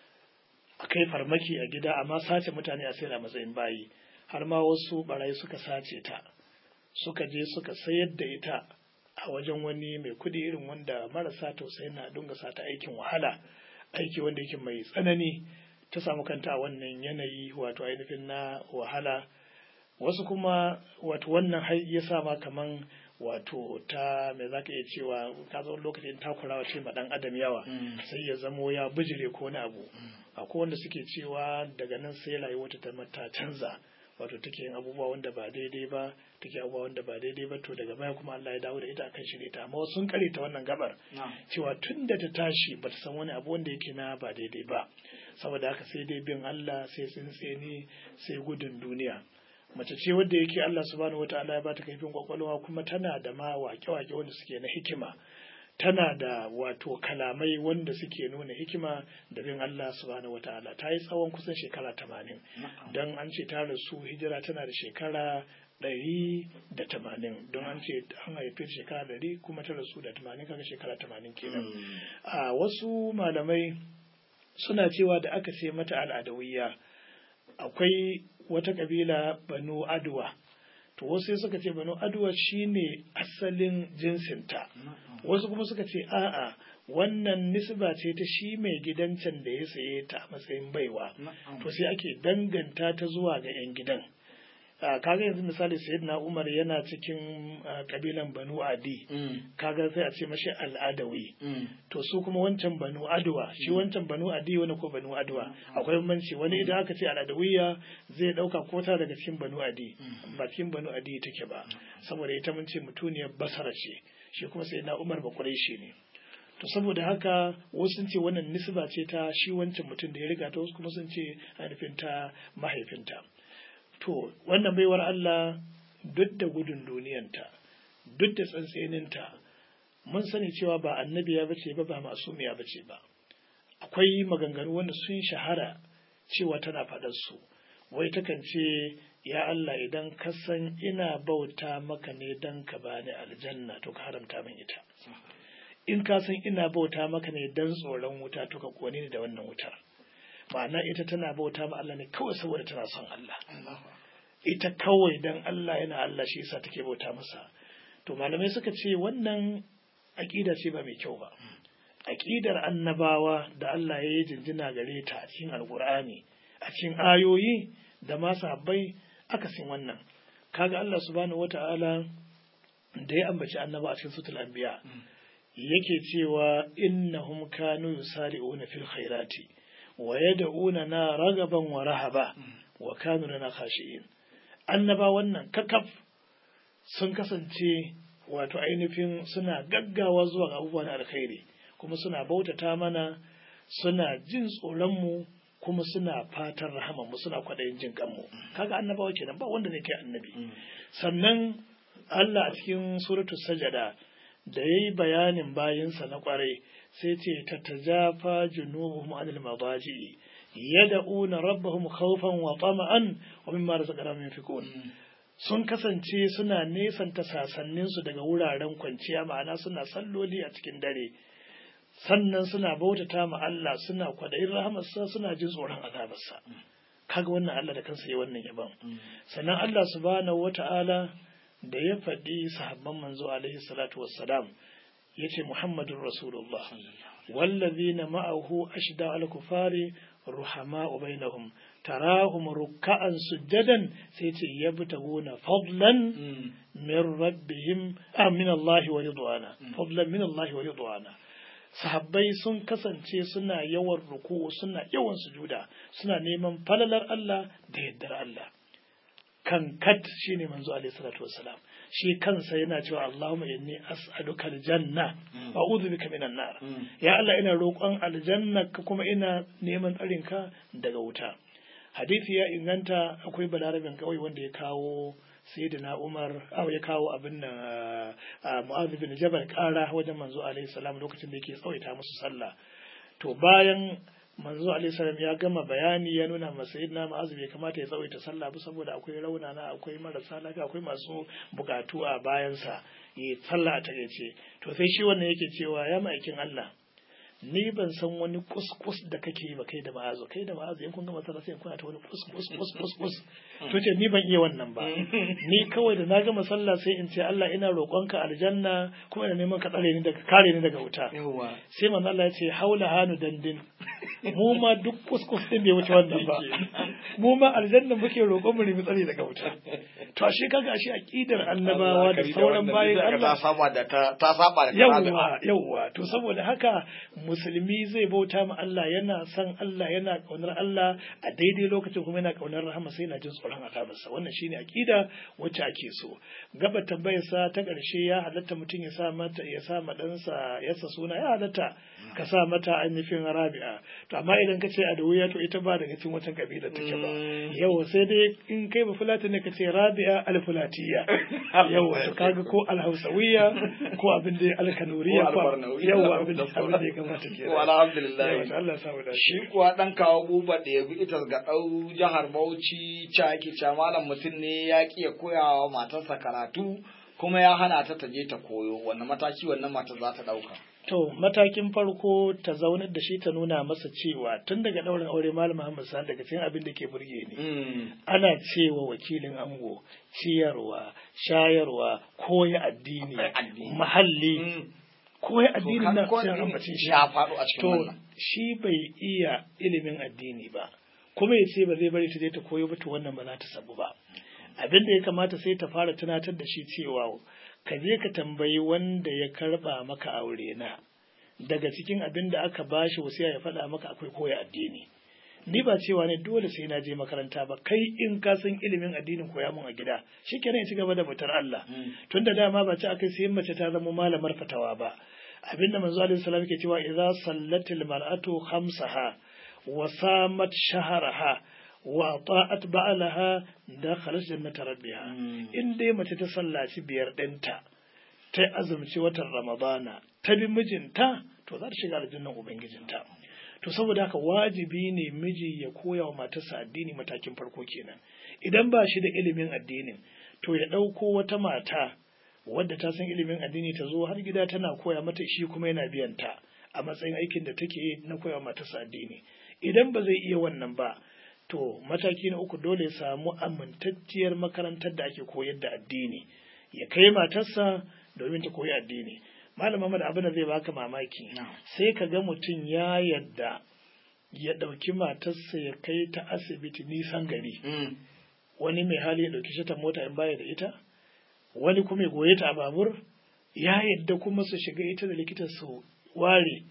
a kai farmaki a gida amma sace mutane a sayar a matsayin bayi har ma wasu barayi suka sace ta suka je suka sayar da ita a wajen wani mai kudi irin wanda marasa tausayi na dunga sata aikin wahala aiki wanda yake mai tsanani ta samu kanta a wannan yanayi wato ainihin na wahala wasu kuma wato wannan har ya sa ma kaman wato ta me zaka iya cewa ka zo lokacin takurawa ce ma dan adam yawa sai ya zamo ya bijire ko wani abu akwai wanda suke cewa daga nan sai rayuwarta ta mata canza wato take yin abubuwa wanda ba daidai ba take abubuwa wanda ba daidai ba to daga baya kuma Allah ya dawo da ita akan shi ta amma sun kare ta wannan gabar cewa tun da ta tashi ba ta san wani abu wanda yake na ba daidai ba saboda haka sai dai bin Allah sai tsintseni sai gudun duniya mace ce wadda yake Allah subhanahu wataala ya bata kaifin kwakwalwa kuma tana da ma wake-wake wanda suke na hikima tana da wato kalamai wanda suke nuna hikima da bin Allah subhanahu wataala ta yi tsawon kusan shekara tamanin don an ce ta rasu hijira tana da shekara ɗari da tamanin don an ce an haife shekara ɗari kuma ta rasu da tamanin kaga shekara tamanin kenan a wasu malamai suna cewa da aka ce mata al'adawiyya akwai wata kabila banu adwa to wasu sai suka ce banu adwa shine asalin jinsinta wasu kuma suka ce a'a wannan nisba ce ta shi mai gidan can da ya saye ta a matsayin baiwa to sai ake danganta ta zuwa ga 'yan gidan kaga yanzu misali sayyidina umar yana cikin kabilan banu adi kaga sai a ce mashi al'adawi to su kuma wancan banu adwa shi wancan banu adi wani ko banu adwa akwai bambanci wani idan aka ce al'adawiya zai dauka kota daga cikin banu adi ba cikin banu adi take ba saboda ita mun ce mutuniyar basara ce shi kuma sayyidina umar ba shi ne to saboda haka wasu sun ce wannan nisba ce ta shi wancan mutum da ya riga ta wasu kuma sun ce ainihin ta mahaifinta to wannan baiwar Allah duk da gudun duniyanta duk da tsantseninta mun sani cewa ba annabiya bace ba ba masumiya bace ba akwai maganganu wanda sun shahara cewa tana faɗar su wai takan ce ya Allah idan ka san ina bauta maka ne dan ka bani aljanna to ka haramta min ita in ka san ina bauta maka ne dan tsoron wuta to ka kone ni da wannan wutar ma'ana ita tana bauta ma Allah ne kawai saboda tana son Allah ita kawai dan Allah yana Allah shi yasa take bauta masa to malamai suka ce wannan aƙida ce ba mai kyau ba aƙidar annabawa da Allah ya yi jinjina gare ta a cikin alkur'ani a cikin ayoyi da masu habbai akasin wannan kaga Allah subhanahu wata'ala da ya ambaci annaba a cikin sutul anbiya yake cewa innahum kanu yusari'una fil khairati wa yad'una na ragaban wa rahaba wa kanu lana khashi'in annaba wannan kakaf sun kasance wato ainihin suna gaggawa zuwa ga abubuwan alkhairi kuma suna bautata mana suna jin tsoronmu kuma suna fatan rahamanmu suna kwaɗayin jin kanmu kaga annabawa kenan ba wanda zai kai annabi sannan Allah a cikin suratul sajada da yayi bayanin bayinsa na kwarai sai ce tatajafa junubuhum anil madaji yad'una rabbahum khawfan wa tama'an wa mimma razaqnahum yunfiqun sun kasance suna nesanta sasanninsu daga wuraren kwanciya ma'ana suna salloli a cikin dare sannan suna bautata ma Allah suna kwadayin rahamarsa suna jin tsoron azabarsa kaga wannan Allah da kansa ya wannan yaban sannan Allah subhanahu wata'ala da ya faɗi sahabban manzo alaihi salatu wassalam yace Muhammadur Rasulullah wallazina ma'ahu ashda al-kufari ruhama'u bainahum tarahum ruk'an sujadan sai ce yabtaguna fadlan min rabbihim ah min Allah wa ridwana fadlan min Allah wa ridwana sahabbai sun kasance suna yawan ruku'u suna yawan sujuda suna neman falalar Allah da yaddar Allah kan kat shine manzo alaihi salatu wassalam shi kansa yana cewa Allahumma inni as'aluka aljanna wa a'udhu bika minan nar ya Allah ina roƙon aljanna kuma ina neman tsarin ka daga wuta hadisi ya inganta akwai balarabin kawai wanda ya kawo sayyidina Umar aw ya kawo abin nan Mu'adh bin Jabal kara wajen manzo alaihi salam lokacin da yake tsawaita musu sallah to bayan manzo alaihi salam ya gama bayani ya nuna ma sayyidina Mu'adh bai kamata ya tsawaita sallah ba saboda akwai raunana akwai marasa lafiya akwai masu bukatu a bayansa yi sallah a takaice to sai shi wannan yake cewa ya ma'aikin Allah ni ban san wani kuskus da kake yi ba kai da ma'azu kai da ma'azu in kun gama sallah sai kuna ta wani kuskus kuskus kus to ce ni ban iya wannan ba ni kawai da na gama sallah sai in ce Allah ina roƙonka aljanna kuma ina neman ka tsare ni daga kare ni daga wuta sai manzo Allah ya ce haula hanu dandin mu ma duk kuskus din bai wuce wannan ba mu ma aljanna muke roƙon mu nemi tsare daga wuta to ashe kaga ashe aqidar annabawa da sauran bayin Allah ta saba da ta saba da yawa yawa to saboda haka musulmi zai bauta ma Allah yana son Allah yana kaunar Allah a daidai lokacin kuma yana kaunar rahama sai yana jin tsoron azabarsa wannan shine aqida wacce ake so gaba tambayarsa ta ƙarshe ya halatta mutum ya sa mata ya sa ma ɗansa yasa suna ya halatta ka sa mata ainihin rabi'a to amma idan ka ce a da wuya to ita ba daga cikin wata kabila take ba yau sai dai in kai ba fulata ne ka ce rabi'a alfulatiya yau to kaga ko alhausawiya ko abin da alkanuriya ko yau abin da abin da ya kamata ke ko alhamdulillah Allah sa da shi kuwa dan kawo buba da ya bi ita ga dau jihar Bauchi caki ca malam mutum ne ya ki ya koyawa matarsa karatu kuma ya hana ta ta je ta koyo wannan mataki wannan matar za ta dauka To matakin farko ta zaunar da shi ta nuna masa cewa tun daga ɗaurin aure Malam Muhammad Sani daga cikin abin da ke burge ni. Ana cewa wakilin ango ciyarwa, shayarwa, koya addini, mahalli. Koya addini na sai ambace shi. Ya faɗo a cikin To wannan. shi bai iya ilimin addini ba. Kuma ya ce ba zai bari ta je ta koyo ba to wannan ba za ta sabu ba. Abin da ya kamata sai ta fara tunatar da shi cewa ka je ka tambayi wanda ya karba maka aure na daga cikin abin da aka bashi wasiya ya faɗa maka akwai koya addini ni ba cewa ne dole sai na je makaranta ba kai in ka san ilimin addinin koya mun a gida shikenan ya ci gaba da bautar Allah tunda dama ba ci akai sai mace ta zama malamar fatawa ba abinda manzo alaihi salam ke cewa idza sallatil mar'atu khamsaha wa samat shahraha wa ta'at ba'alaha dakhalat jannata rabbiha in dai mace ta sallaci biyar ɗinta ta azumci watan ramadana ta bi mijinta to za ta shiga aljannan ubangijinta to saboda haka wajibi ne miji ya koya wa matarsa addini matakin farko kenan idan ba shi da ilimin addinin to ya ɗauko wata mata wadda ta san ilimin addini ta zo har gida tana koya mata shi kuma yana biyan ta a matsayin aikin da take yi na koya wa matarsa addini idan ba zai iya wannan ba to mataki na uku dole ya samu amintacciyar makarantar da ake koyar da addini ya kai matarsa domin ta koyi addini malam Muhammad abin da zai baka mamaki sai ka ga mutum ya yadda ya ɗauki matarsa ya kai ta asibiti nisan gari wani mai hali ya ɗauki shi ta mota in baya da ita wani kuma ya goye ta a babur ya yadda kuma su shiga ita da likitan su ware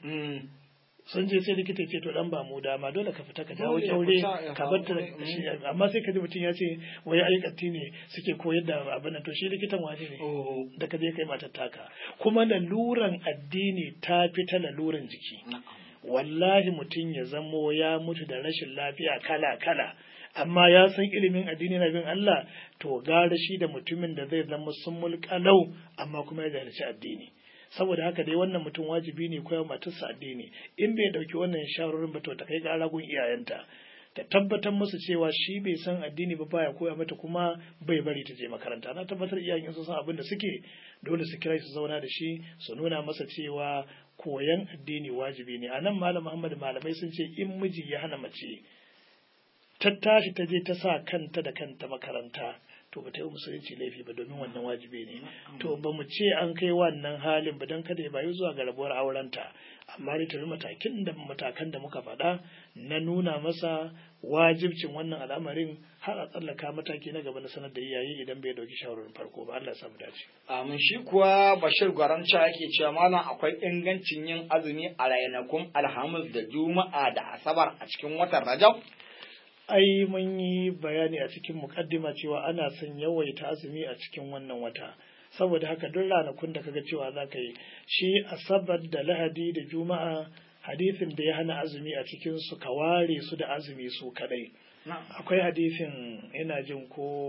sun je sai likita ce to dan ba mu dama dole ka fita ka dawo kyaure ka bar ta amma sai ka ji mutum ya ce wai aikatti ne suke koyar da abin nan to shi likitan waje ne da ka je kai matar taka kuma laluran addini ta fi ta laluran jiki wallahi mutum ya zamo ya mutu da rashin lafiya kala kala amma ya san ilimin addini na bin Allah to gara shi da mutumin da zai zama sun mulkalau amma kuma ya zalunci addini saboda haka dai wannan mutum wajibi ne koya matarsa addini in bai dauki wannan shawarorin ba to ta kai gara gun iyayenta ta tabbatar musu cewa shi bai san addini ba baya koya mata kuma bai bari ta je makaranta na tabbatar iyayen sun san abin da suke dole su kira su zauna da shi su nuna masa cewa koyan addini wajibi ne anan malam Muhammad malamai sun ce in miji ya hana mace ta tashi ta je ta sa kanta da kanta makaranta to ba ta yi musulunci laifi ba domin wannan wajibi ne to ba mu ce an kai wannan halin ba don kada ya bayu zuwa ga rabuwar aurenta amma dai tafi matakin da matakan da muka faɗa na nuna masa wajibcin wannan al'amarin har a tsallaka mataki na gaba na sanar da iyaye idan bai dauki shawarar farko ba Allah ya samu dace amin shi kuwa Bashir Gwaranca yake cewa malam akwai ingancin yin azumi a ranakun Alhamis da Juma'a da Asabar a cikin watan Rajab ai mun yi bayani a cikin mukaddima cewa ana son yawaita azumi a cikin wannan wata saboda haka duk ranakun da kaga cewa za ka yi shi asabar da lahadi da juma'a hadisin da ya hana azumi a cikin su ka ware su da azumi su kadai akwai hadisin ina jin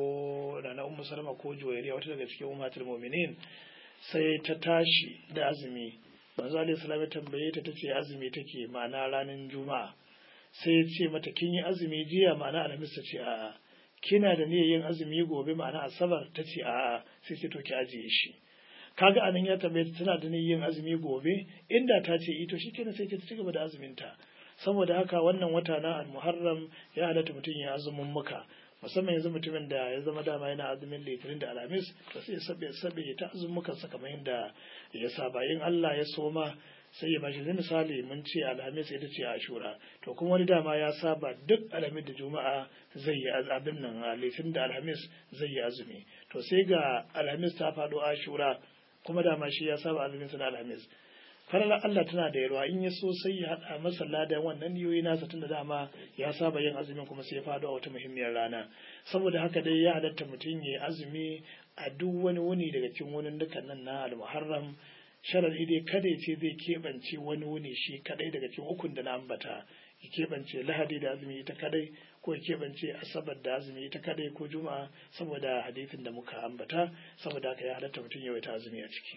ko rana ummu salama ko juwairiya wata daga cikin ummatul mu'minin sai ta tashi da azumi manzo alaihi salam ya tambaye ta tace azumi take ma'ana ranar juma'a sai ya ce mata kin yi azumi jiya ma'ana alhamis ta ce a'a kina da niyyar yin azumi gobe ma'ana asabar ta ce a'a sai ce to ki ajiye shi kaga anan ya tambaye ta tana da niyyar yin azumi gobe inda ta ce ito shikenan sai ta ci gaba da azumin ta saboda haka wannan wata na al-muharram ya halatta mutum ya azumin muka musamman yanzu mutumin da ya zama dama yana azumin litinin da alhamis to sai ya sabe sabe ta azumukan sa kamar yadda ya saba in Allah ya soma sai ya bashi zai misali mun ce alhamis ita ce ashura to kuma wani dama ya saba duk alhamis da juma'a zai yi abin nan litinin da alhamis zai yi azumi to sai ga alhamis ta faɗo ashura kuma dama shi ya saba azumin sa da alhamis faralar Allah tana da yarwa in ya so sai ya haɗa masa ladan wannan niyoyi nasa tunda dama ya saba yin azumin kuma sai ya faɗo a wata muhimmiyar rana saboda haka dai ya halatta mutum ya azumi a duk wani wuni daga cikin wunin dukan nan na al-muharram sharadi dai kada ya ce zai keɓance wani wuni shi kadai daga cikin ukun da na ambata ya keɓance lahadi da azumi ita kadai ko ya keɓance asabar da azumi ita kadai ko juma'a saboda hadisin da muka ambata saboda haka ya halatta mutum ya ta azumi a ciki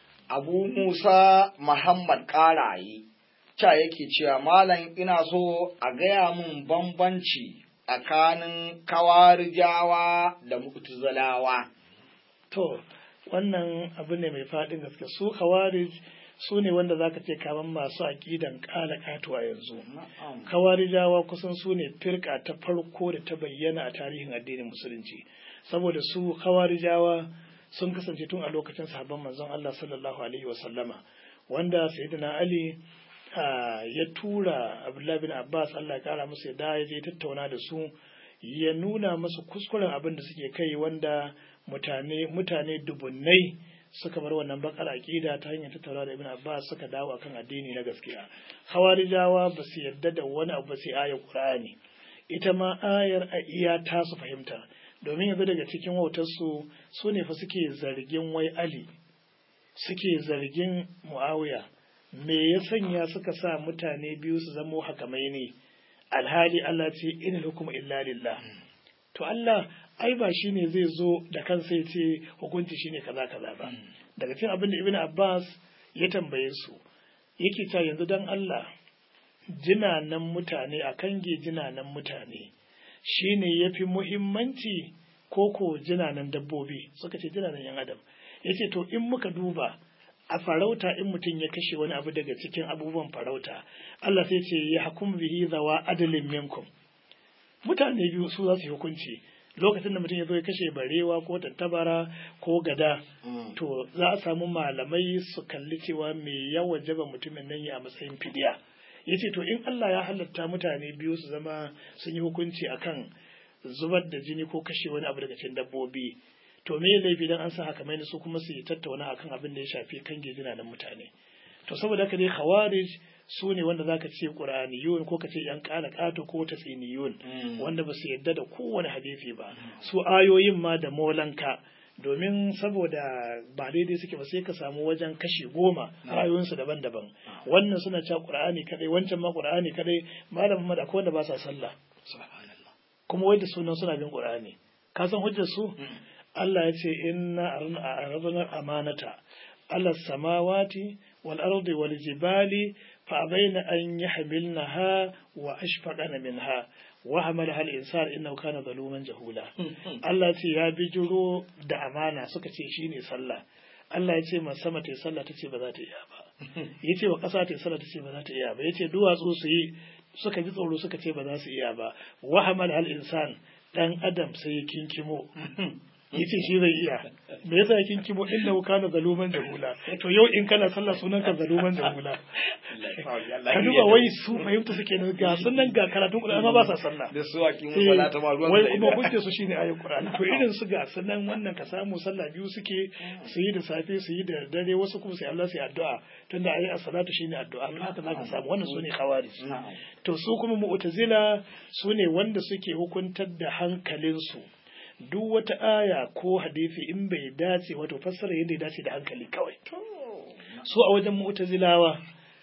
abu musa muhammad karaye ca yake cewa malam ina so a gaya min bambanci tsakanin kawarijawa da mu'tazilawa to wannan abu ne mai faɗin gaske su khawarij su ne wanda zaka ce kaman masu aƙidan ƙala ƙato a yanzu kawarijawa kusan su ne firka ta farko da ta bayyana a tarihin addinin musulunci saboda su kawarijawa sun kasance tun a lokacin sahabban manzon Allah sallallahu alaihi wa sallama wanda sayyidina Ali ya tura Abdullah bin Abbas Allah ya kara musu yadda ya je tattauna da su ya nuna musu kuskuren abin da suke kai wanda mutane mutane dubunnai suka bar wannan bakar aqida ta hanyar tattauna da Ibn Abbas suka dawo akan addini na gaskiya Hawarijawa ba su yarda da wani abu sai ayar Qur'ani ita ma ayar a iya ta su fahimta domin yanzu daga cikin wautarsu su ne fa suke zargin wai Ali suke zargin Muawiya me ya sanya suka sa mutane biyu su zamo hakamai ne alhali Allah ce in hukum illa lillah to Allah ai ba shine zai zo da kansa ya ce hukunci shine kaza kaza ba daga cikin abin da Ibn Abbas ya tambaye su yake ta yanzu dan Allah jinanan mutane a kange jinanan mutane shine yafi muhimmanci ko ko jinanan dabbobi suka ce jinanan yan adam yace to in muka duba a farauta in mutum ya kashe wani abu daga cikin abubuwan farauta Allah sai ce ya hukum bihi zawa adalin minkum mutane biyu su za su hukunci lokacin da mutum ya zo ya kashe barewa ko tattabara ko gada to za a samu malamai su kalli cewa me ya wajaba mutumin nan ya a matsayin fidiya ya ce to in Allah ya halatta mutane biyu su zama sun yi hukunci akan zubar da jini ko kashe wani abu daga cikin dabbobi to me laifi dan an sa haka mai su kuma su yi tattauna akan abin da ya shafi kan gejina na mutane to saboda haka dai khawarij su ne wanda zaka ce qur'aniyun ko ka ce yan kala kato ko tasинiyun wanda ba su yadda da kowane hadisi ba su ayoyin ma da molanka domin saboda ba daidai suke ba sai ka samu wajen kashi goma rayuwarsu daban-daban wannan suna cewa qur'ani kadai wancan ma qur'ani kadai malamin ma da akwai wanda ba sa sallah kuma wai da sunan suna bin qur'ani ka san hujjar su Allah ya ce inna aradna amanata ala samawati wal ardi wal jibali fa abaina an yahmilnaha wa ashfaqana minha wa hamalaha al insan innahu kana zaluman jahula Allah ce ya bijiro da amana suka ce shine sallah Allah ya ce ma sama ta sallah ta ce ba za ta iya ba ya ce wa ƙasa ta sallah ta ce ba za ta iya ba ya ce duwatsu su yi suka ji tsoro suka ce ba za su iya ba wa hamal al insan dan adam sai ya kinkimo yace shi zai iya me yasa ya kinkimo inda kana zaluman jahula to yau in kana sallah sunan ka zaluman jahula ka duba wai su fahimta suke nan ga sunan ga karatun Qur'ani amma ba sa sallah da su akin salata ma ruwan wai kuma hujja su shine ayin Qur'ani to irin su ga sunan wannan ka samu sallah biyu suke su yi da safe su yi da dare wasu kuma sai Allah sai addu'a tunda ayi as-salatu shine addu'a to haka zaka samu wannan sune khawarij to su kuma mu'tazila sune wanda suke hukuntar da hankalinsu duk wata aya ko hadisi in bai dace wato fassara yadda ya dace da hankali kawai su a wajen mu'tazilawa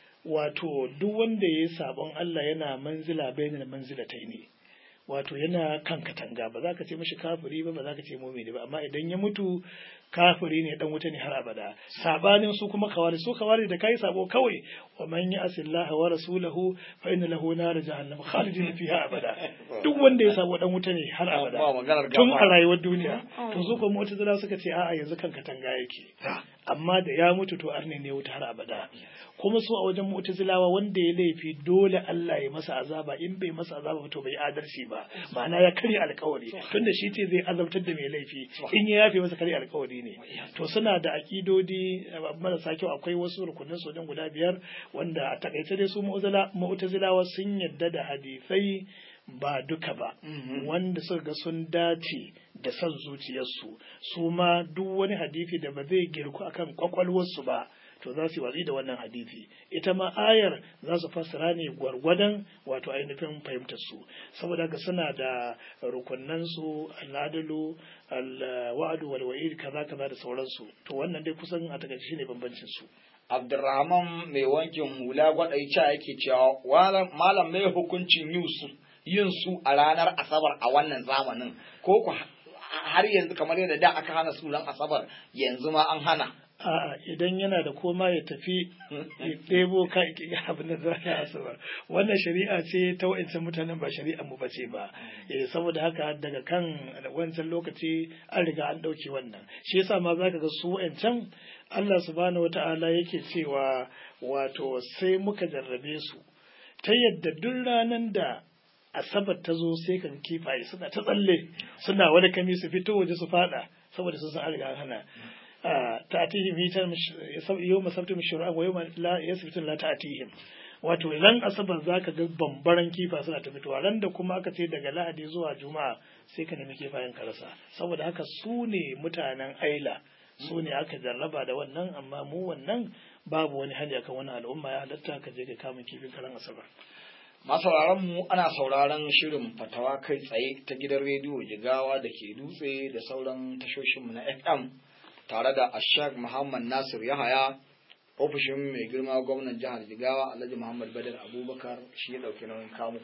wato duk wanda ya yi sabon Allah yana manzila bainal manzilatai ne wato yana kan katanga ba za ka ce mashi kafiri ba ba za ka ce mumini ba amma idan ya mutu kafiri ne dan wuta ne har abada sabanin su kuma kawari su kawari da kai sabo kawai wa man ya'si Allah wa rasulahu fa inna lahu nar jahannam khalidin fiha abada duk wanda ya sabo dan wuta ne har abada tun a rayuwar duniya to su kuma mu'tazila suka ce a'a yanzu kan katanga yake amma da ya mutu to arne ne wuta har abada kuma su a wajen mu'tazilawa wanda ya laifi dole Allah ya masa azaba in bai masa azaba to bai adalci ba ma'ana ya karya alkawari tunda shi ce zai azabtar da mai laifi in ya yafe masa karya alkawari ne to suna da akidodi marasa kyau akwai wasu rukunin sojan guda biyar wanda a takaice dai su mu'tazilawa sun yadda da hadisai ba duka ba wanda suka ga sun dace da son zuciyarsu su ma duk wani hadisi da ba zai girku akan kwakwalwarsu ba to za su yi watsi da wannan hadisi ita ma ayar za su fassara ne gwargwadon wato ainihin fahimtar su saboda haka suna da rukunnan su al'adalu al-wa'du wal wa'id kaza kaza da sauransu to wannan dai kusan a takaice shine bambancin su Abdurrahman mai wankin hula gwadaica yake cewa malam mai hukuncin yin su a ranar asabar a wannan zamanin ko ku har yanzu kamar yadda da aka hana su ran asabar yanzu ma an hana A'a idan yana da koma ya tafi ya ɗebo ka abin da za a asuba wannan shari'a ce ta wa'ancan mutanen ba shari'a mu bace ba eh saboda haka daga kan wancan lokaci an riga an ɗauke wannan shi yasa ma zaka ga su wa'ancan Allah subhanahu wata'ala yake cewa wato sai muka jarrabe su ta yadda duk ranar da asabar ta zo sai kan kifaye suna ta tsalle suna wani kami su fito waje su fada saboda sun san an riga an hana ta'atihim hitan yawma sabtum shur'a wa yawma la yasbitun la ta'atihim wato ran asabar zaka ga bambaran kifa suna ta fitowa ran da kuma aka ce daga lahadi zuwa juma'a sai ka nemi kifayen ka rasa saboda haka su ne mutanen aila su ne aka jarraba da wannan amma mu wannan babu wani hali akan wani al'umma ya halatta ka je ka kama kifin karan asabar masauraran mu ana sauraron shirin fatawa kai tsaye ta gidan rediyo jigawa da ke dutse da sauran tashoshinmu na fm tare da ashak muhammad nasir yahaya ofishin mai girma gwamnan jihar jigawa alhaji muhammad badar abubakar shi ya ɗauki nauyin kamu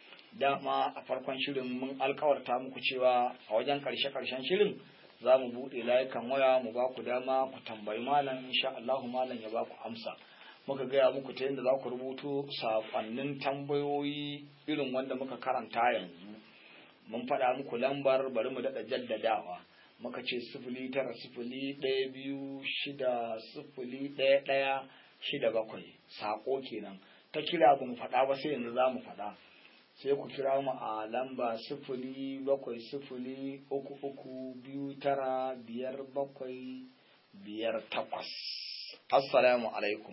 dama a farkon shirin mun alkawarta muku cewa a wajen karshe karshen shirin za mu buɗe layukan waya mu ba ku dama ku tambayi malam insha Allahu malam ya ba ku amsa muka gaya muku ta yadda za ku rubuto saƙonnin tambayoyi irin wanda muka karanta yanzu mun faɗa muku lambar bari mu daɗa jaddadawa muka ce sifili tara sifili ɗaya biyu shida sifili ɗaya ɗaya shida bakwai saƙo kenan ta kira ba mu faɗa ba sai yanzu za mu faɗa sai ku kira mu a lamba sifili bakwai sifili uku uku biyu tara biyar bakwai biyar takwas assalamu alaikum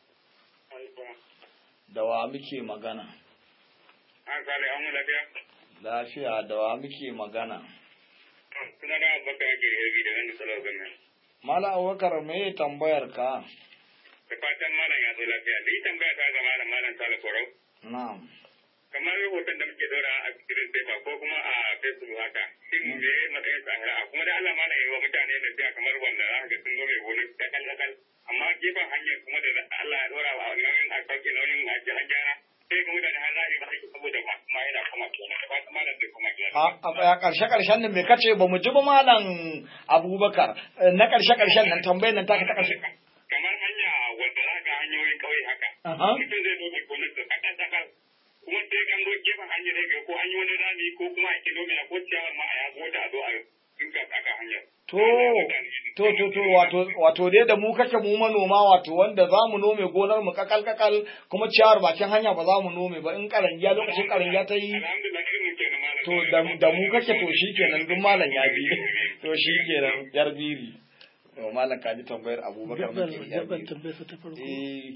da wa muke magana An sale an lafiya? lafiya da wa muke magana Suna da abubakar yake herbi da wani salar gannan. mala abubakar me tambayar ka Da fatan malam ya zo lafiya. Da yi tambaya ta ga malam malam sale korau. na'am Kamar rahoton da muke dora a cikin paper ko kuma a Facebook haka. Shin me ya matsayin tsahara? Kuma da Allah malam ya yi wa mutane da biya kamar wanda za ka ga sun zo mai wani dakal dakal. Amma gefen hanyar kuma da Allah ya dora wa nauyin a sauke nauyin a gyara. Sai ga mutane har za a yi ba aiki saboda ba kuma yana kuma kenan. Da fatan malam zai kuma gyara. a a tsaya karshe karshen nan me kace ba mu ji ba malam abubakar Eh, na karshe karshen nan tambayar nan taka ta karshe kamar hanya wanda za ga hanyoyin kauye haka. Aha. Mutum zai zo mai gonar da kaɗan sakar. Kuma sai kan zo gefen hanyar ne ko an yi wani rami ko kuma a kilomita ko ciyawar ma a ya zo da a zo a dinga saka hanyar. To, to, to, to, wato, wato dai da mu kake mu manoma wato wanda za mu nome gonar mu kakal kakal kuma ciyawar bakin hanya ba za mu nome ba in karangiya lokacin karangiya ta yi Alhamdulillah irin mu kenan malam. to da, da mu kake to shi kenan duk malam ya bi to shi kenan yar biri to malam ka ji tambayar abubakar gabar muke yar gabar biri tambayarsa ta farko eh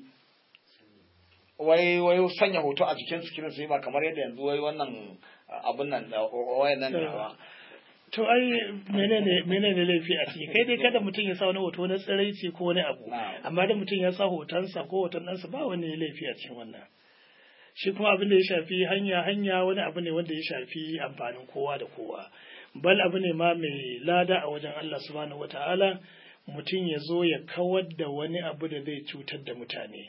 wai wai sanya hoto a jikin sikirin sai ba kamar yadda yanzu wai wannan abun nan da wayan nan da ba to ai menene menene laifi a ciki kai dai kada mutum ya sa wani hoto na tsiraici ko wani abu Na'am. amma da mutum ya sa hotonsa ko hoton ɗansa ba wani laifi a cikin wannan shi kuma abin da ya shafi hanya hanya wani abu ne wanda ya shafi amfanin kowa da kowa bal abu ne ma mai lada a wajen Allah subhanahu wata'ala mutum ya zo ya kawar da wani abu da zai cutar da mutane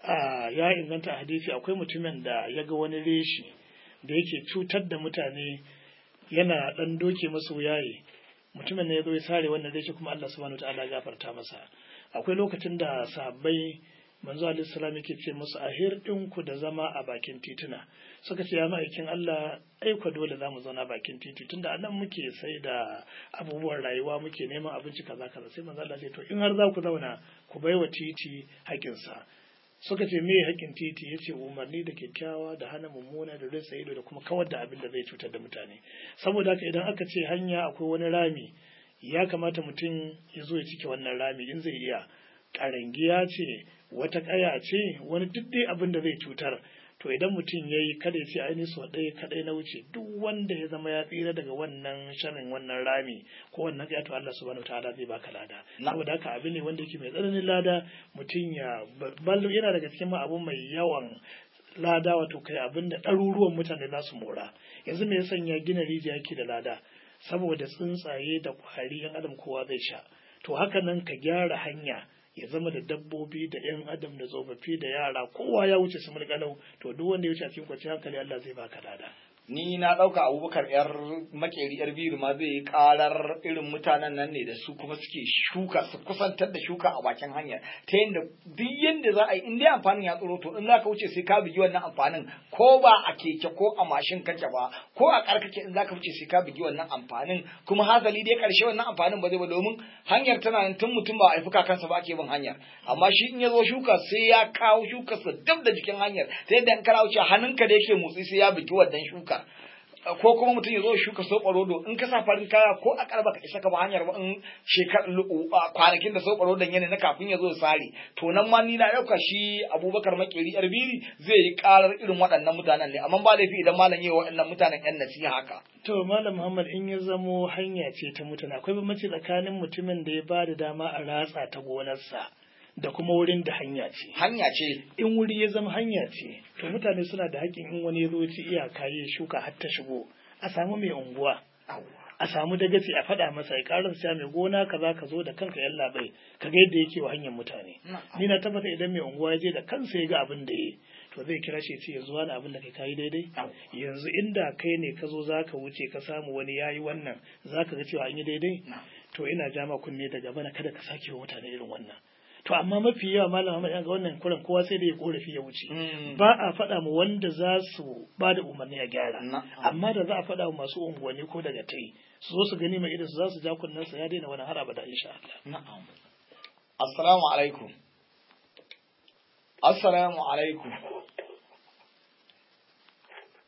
a ya inganta a hadisi akwai mutumin da ya ga wani reshi da yake cutar da mutane yana dan doke masa wuyaye mutumin ne ya zo ya sare wannan reshi kuma Allah subhanahu wata'ala ya gafarta masa akwai lokacin da sahabbai manzo alaihi salam yake ce musu a hirɗinku da zama a bakin tituna suka ce ya ma'aikin Allah ai kwa dole za mu zauna bakin titi tunda a nan muke sai da abubuwan rayuwa muke neman abinci kaza kaza sai manzo Allah ya ce to in har za ku zauna ku baiwa titi haƙƙinsa suka ce me haƙƙin titi ya ce umarni da kyakkyawa da hana mummuna da rinsa ido da kuma kawar da abin da zai cutar da mutane saboda haka idan aka ce hanya akwai wani rami ya kamata mutum ya zo ya cike wannan rami in zai iya ƙarangiya ce wata ƙaya ce wani duk dai abin da zai cutar to idan mutum ya yi kada ya ce ainihin sau ɗaya kaɗai na wuce duk wanda ya zama ya tsira daga wannan sharin wannan rami ko wannan ƙaya to Allah subhanahu ta'ala zai baka lada Na. saboda haka abin ne wanda yake mai tsananin lada mutum ya ballo yana daga cikin ma abu mai yawan lada wato kai abin da ɗaruruwan mutane za su mora yanzu me ya sanya gina rijiya yake da lada saboda tsuntsaye da kwari yan adam kowa zai sha to haka nan ka gyara hanya ya zama da dabbobi da yan adam da tsofaffi da yara kowa ya wuce su mulkalau to duk wanda ya wuce a cikin kwanciyar hankali Allah zai baka lada ni na ɗauka abubakar yar makeri yar biyu ma zai yi karar irin mutanen nan ne da su kuma suke shuka su kusantar da shuka a bakin hanya ta yadda duk yadda za a yi in dai amfanin ya tsoro to in za ka wuce sai ka bugi wannan amfanin ko ba a keke ko a mashin kake ba ko a karkake in za ka wuce sai ka bugi wannan amfanin kuma hasali dai karshe wannan amfanin ba zai ba domin hanyar tana nan tun mutum ba a haifi kakansa ba ake bin hanyar amma shi in ya zo shuka sai ya kawo shukarsa dab da jikin hanyar ta yadda in kana wuce hannunka da yake motsi sai ya bugi wannan shuka ko kuma mutum ya zo shuka soɓa rodo in ka sa farin kaya ko a karba ka isa ka ba hanyar ba in shekar kwanakin da soɓa rodon yana na kafin ya zo ya sare to nan ma ni na ɗauka shi abubakar makeri yar biri zai yi karar irin waɗannan mutanen ne amma ba laifi idan malam yi wa waɗannan mutanen yan nasiha haka to malam muhammad in ya zamo hanya ce ta mutane akwai bambanci tsakanin mutumin da ya ba da dama a ratsa ta gonarsa da kuma wurin da hanya ce hanya ce in wuri ya zama hanya ce to mutane suna da haƙƙin in wani ya zo ci iyaka ya shuka har ta shigo a samu mai unguwa a samu dagaci a faɗa masa ya ƙarin siya mai gona kaza ka zo da kanka yan labai ka ga yadda yake wa hanyar mutane ni na tabbata idan mai unguwa ya je da kansa ya ga abin da ya to zai kira shi ce yanzu wani abin da kai kayi daidai yanzu inda kai ne ka zo za ka wuce ka samu wani ya yi wannan za ka ga cewa an yi daidai to ina jama kunne daga bana kada ka sake wa mutane irin wannan to amma mafi yawa malam Ahmad ga wannan kuran kowa sai da ya korafi ya wuce ba a faɗa mu wanda za su ba da umarni a gyara amma da za a faɗa wa masu unguwanni ko daga tai su zo su gani mai idan su za su ja kunnen sa ya daina wani har abada insha Allah na'am assalamu alaikum assalamu alaikum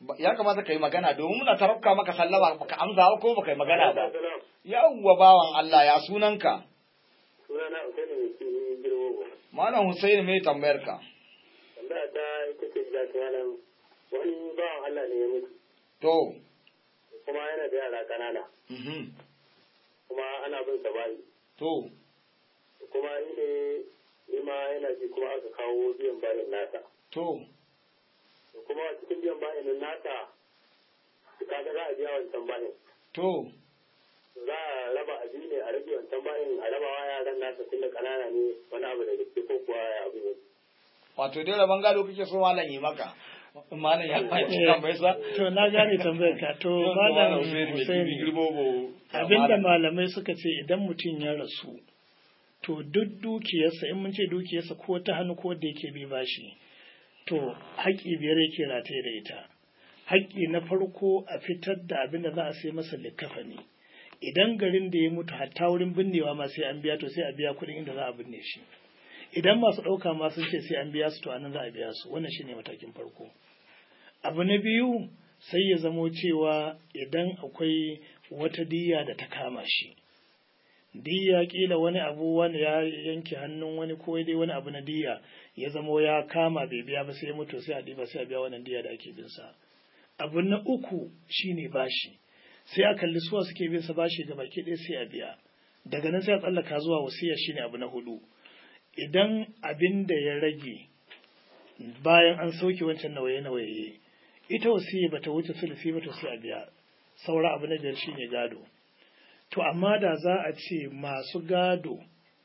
Ba- ya kamata ka yi magana domin muna tarafka maka sallama baka amsa ba ko baka yi magana ba yawwa bawan Allah ya sunanka Sunana Usaini mai kini girbo. malam Hussein me tambayar ka Tambaya ta ita ce da ta malam wani bawan Allah ne ya mutu to kuma yana da yara ƙanana mhm kuma ana bin sa bayi to kuma ni ne ni ma yana ji kuma aka kawo biyan bayin nasa. to kuma cikin biyan bayin nasa kaga za a biya wancan bayin. to za a raba abi ne a rage wancan bayan a raba wa yaran nasa tunda kanana ne wani abu da gaske ko kuwa ya abu ne. wato dai rabon gado kake so malam yi maka malam ya fahimci tambayar sa to na gane tambayar ka to malam Hussaini abinda malamai suka ce idan mutum ya rasu to duk dukiyarsa in mun ce dukiyarsa ko ta hannu ko da yake bi bashi to haƙƙi biyar yake rataye da ita haƙƙi na farko a fitar da abin da za a sai masa likafani idan garin da ya mutu hatta wurin binnewa ma sai an biya to sai a biya kuɗin inda za a binne shi idan masu ɗauka ma sun ce sai an biya su to anan za a biya su wannan shine matakin farko abu na biyu sai ya zamo cewa idan akwai wata diya da ta kama shi diya kila wani abu wani ya yanke hannun wani ko dai wani abu na diya ya zamo ya kama bai biya ba sai ya mutu sai a ɗiba sai a biya wannan diya da ake bin sa abu na uku shine bashi sai a kalli suwa suke bin sa bashi ga baki ɗaya sai a biya daga nan sai a tsallaka zuwa wasiya shine abu na hudu idan abin da ya rage bayan an sauke wancan nawaye-nawaye ita wasiya bata wuce sulusi ba to sai a biya saura abu na biyar shine gado to amma da za a ce masu gado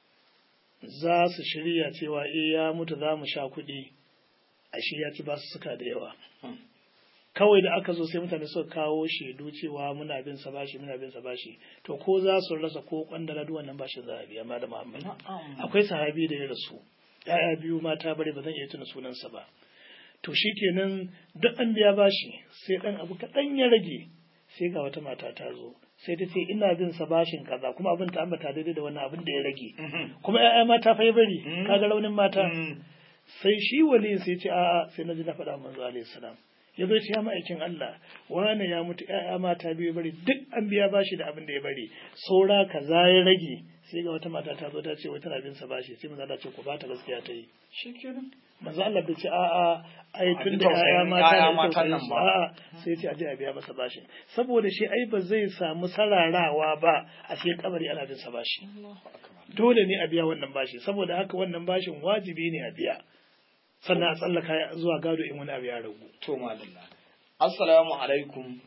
za su shirya cewa eh ya mutu za mu sha kuɗi ashe ya ci basu suka da yawa kawai da aka zo sai mutane suka kawo shaidu cewa muna bin sa bashi muna bin sa bashi to ko za su rasa ko kwandala duk wannan bashin za a biya ma da Muhammad akwai sahabi da ya rasu ya'ya biyu mata bare ba zan iya tuna sunansa ba to shikenan duk an biya bashi sai dan abu kaɗan ya rage sai ga wata mata ta zo sai ta ce ina bin sa bashin kaza kuma abin ta ambata daidai da wannan abin da ya rage kuma ya'ya mata fa ya bari kaga raunin mata sai shi wali sai ce a'a sai na ji na faɗa manzo alaihi salam ya zo ce ya ma'aikin Allah wane ya mutu ‘ya'ya mata biyu bari duk an biya bashi da abin da ya bari saura kaza ya rage sai ga wata mata ta zo ta ce wai tana bin sa bashi sai maza Allah ce ku bata gaskiya ta yi shikenan manzo Allah bai ce a'a ai tun da ‘ya'ya mata ne to a'a sai ce aje a biya masa bashi saboda shi ai ba zai samu sararawa ba a sai kabari ana bin sa bashi dole ne a biya wannan bashi saboda haka wannan bashin wajibi ne a biya sannan a tsallaka zuwa gado in wani abu ya ragu. To madalla. Assalamu alaikum.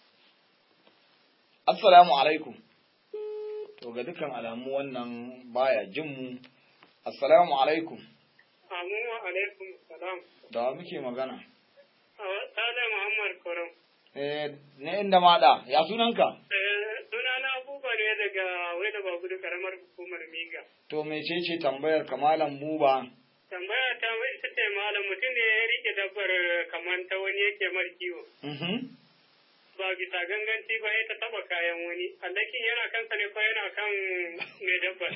Assalamu alaikum. To ga dukkan alamu wannan baya jin mu. Assalamu alaikum. Amu alaikum salam. Da wa muke magana? Sale Muhammad Korom. Eh, ne inda maɗa, ya sunanka? Sunana Abuba ne daga wai da babu da karamar hukumar Miga. To mecece tambayar kamalan buba? tambaya ta wai ita ce malam mutum ne ya rike dabbar kamar ta wani yake mar kiwo. Ba bisa ganganci ba ya ta taba kayan wani, allakin yana kansa ne ko yana kan mai dabbar.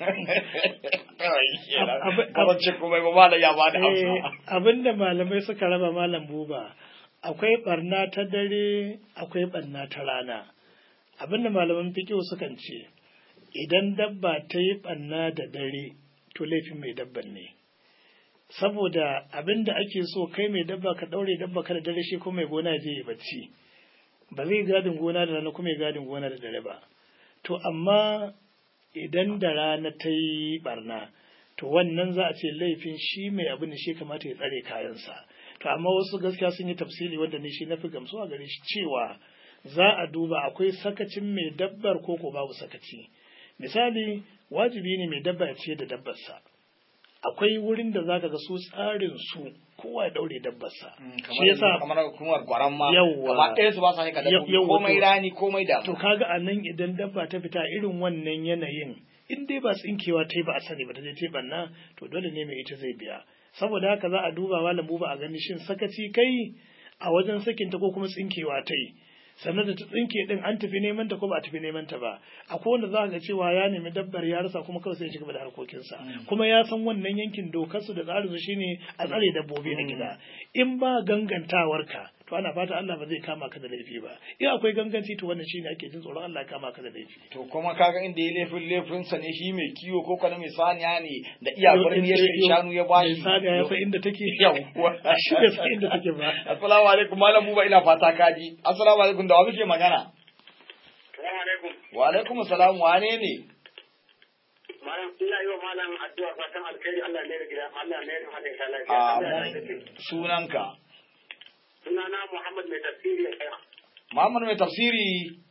Kamar ce kuma ba malam ya ba da amsa. Abinda malamai suka raba malam buba, akwai barna ta dare, akwai barna ta rana. Abinda malaman fikiyo sukan ce, idan dabba ta yi barna da dare, to laifin mai dabban ne. saboda abin da ake so kai mai dabba ka daure dabba ka da dare shi kuma mai gona je ya bacci ba zai gadin gona da rana kuma ya gadin gona da dare ba to amma idan da rana ta yi barna to wannan za a ce laifin shi mai abin da shi kamata ya tsare kayansa to amma wasu gaskiya sun yi tafsiri wanda ne shi na fi gamsuwa gare shi cewa za a duba akwai sakacin mai dabbar ko ko babu sakaci misali wajibi ne mai dabba ya ce da dabbarsa akwai wurin da zaka ga su tsarin su kowa ya daure dabbarsa shi yasa kamar hukumar gwaran ma Yawwa. gaba ɗaya su ba sa nika dabbobi Yawwa, komai to- rani komai da to kaga a nan idan dabba ta fita irin wannan yanayin in dai ba tsinkewa ta yi ba a sani ba ta je ta yi banna to dole ne mai ita zai biya saboda haka za a duba malam buba a gani shin sakaci kai a wajen sakinta ko kuma tsinkewa ta yi sannan da ta tsinke din an tafi neman ta ko ba a tafi neman ta ba akwai wanda za ga cewa ya nemi dabbar ya rasa kuma kawai sai ya ci gaba da harkokinsa kuma ya san wannan yankin dokar su da tsarin su shine a tsare dabbobi na gida in ba gangantawarka to to ana fata Allah ba zai kama ka da laifi ba in akwai ganganci to wannan shine ake jin tsoron Allah ya kama ka da laifi to kuma kaga inda ya laifin laifin sa ne shi mai kiwo ko kana mai saniya ne da iyakar ne ya shanu ya bashi mai saniya ya san inda take yawwa shi bai san inda take ba assalamu alaikum malam buba ina fata kaji assalamu alaikum da wa muke magana Assalamu alaikum. wa alaikum assalam wane ne Malam ina yi wa malam addu'a fatan alkhairi Allah ne da gida Allah ne da hadin ka a lafiya. sunanka Sunana Muhammad mai tafsiri ya kai. Muhammad mai tafsiri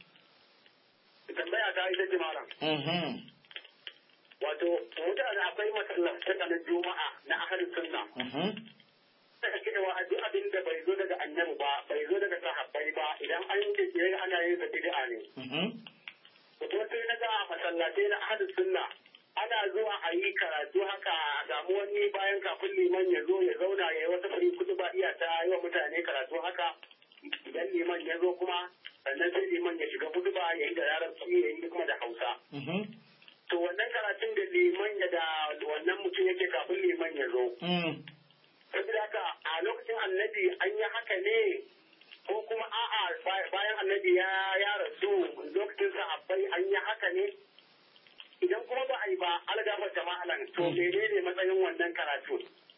Tambaya ta ita ce malam. mhm Wato mutane akwai masallatan na Juma'a na ahlus sunna. mhm Daga cewa a duk abin da bai zo daga annabi ba, bai zo daga sahabbai ba, idan an yi ke ana yin sa bid'a ne. mhm kuma sai na ga a masallatai na ahlus sunna ana zuwa a yi karatu haka a samu wani bayan kafin liman ya zo ya zauna ya yi wata fari kudu ba iya ta yi wa mutane karatu haka idan liman ya zo kuma sannan sai liman ya shiga kudu ba ya yi da larabci ya yi kuma da hausa mhm to wannan karatun da liman ya da wannan mutum yake kafin liman ya zo mhm saboda haka a lokacin annabi an yi haka ne ko kuma a'a bayan annabi ya ya rasu lokacin sahabbai an yi haka ne idan kuma ba a yi ba algafar jama'alan to menene matsayin wannan karatu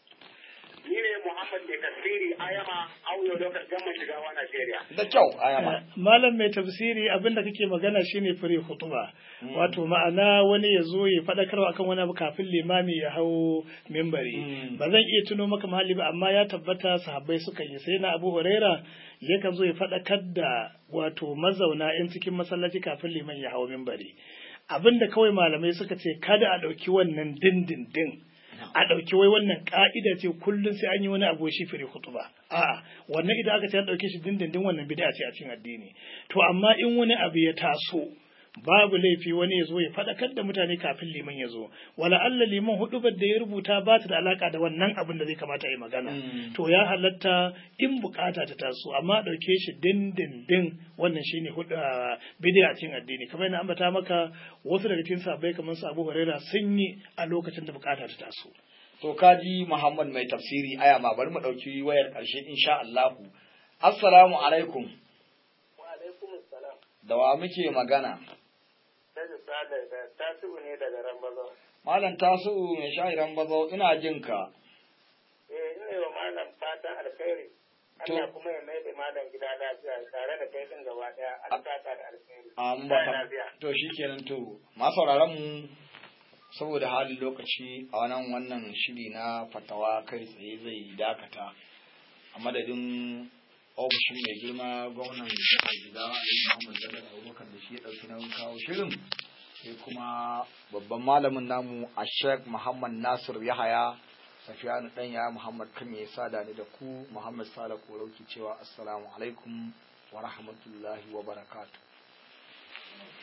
ni ne muhammad mai tasiri ayama auyo lokacin gamman shigawa najeriya da kyau ayama malam mai tafsiri abinda kake magana shine fure hutuba wato ma'ana wani ya zo ya faɗakarwa akan wani abu kafin limami ya hau mimbari Mm. ba zan iya tuno maka mahalli ba amma ya tabbata sahabbai suka yi sai na abu huraira yakan zo ya faɗakar da wato mazauna yan cikin masallaci kafin liman ya hau mimbari abinda kawai malamai suka ce kada a ɗauki wannan dindindin a ɗauki wai wannan ƙa'ida ce kullum sai an yi wani abu shi firi hutuba a'a wannan idan aka ce an ɗauke shi dindindin wannan bid'a ce a cikin addini to amma in wani abu ya taso babu laifi wani ya zo ya faɗakar da mutane kafin liman ya zo wala Allah liman hudubar da ya rubuta ba ta da alaka da wannan abin da zai kamata a yi magana Mm. to ya halatta in bukata ta taso amma ɗauke shi dindindin wannan shine hudu bid'a cikin addini kamar yana ambata maka wasu daga cikin sahabbai kamar su Abu Hurairah sun yi a lokacin da bukata ta taso to kaji Muhammad mai tafsiri ayama bari mu dauki wayar karshe insha Allah assalamu alaikum wa alaikum assalam da wa muke magana daga sada da tasiru ne daga rambazo malam tasu mai sha'iran bazo ina jin ka eh ina wa malam fatan alkhairi To. Allah kuma ya mai da malam gida lafiya tare da kai din gaba daya Allah ta da alkhairi an Da baka lafiya. to shikenan to ma sauraron mu saboda halin lokaci a wannan wannan shiri na fatawa kai tsaye zai dakata a madadin ofishin mai girma gwamnan jihar Jigawa Alhaji Muhammad Bello Abubakar da shi ya dauki nauyin kawo shirin sai kuma babban malamin namu a Sheikh Muhammad Nasir Yahaya Safiyanu Danya Muhammad Kame ya sada ni da ku Muhammad Sala Korauki cewa assalamu alaikum wa rahmatullahi wa barakatuh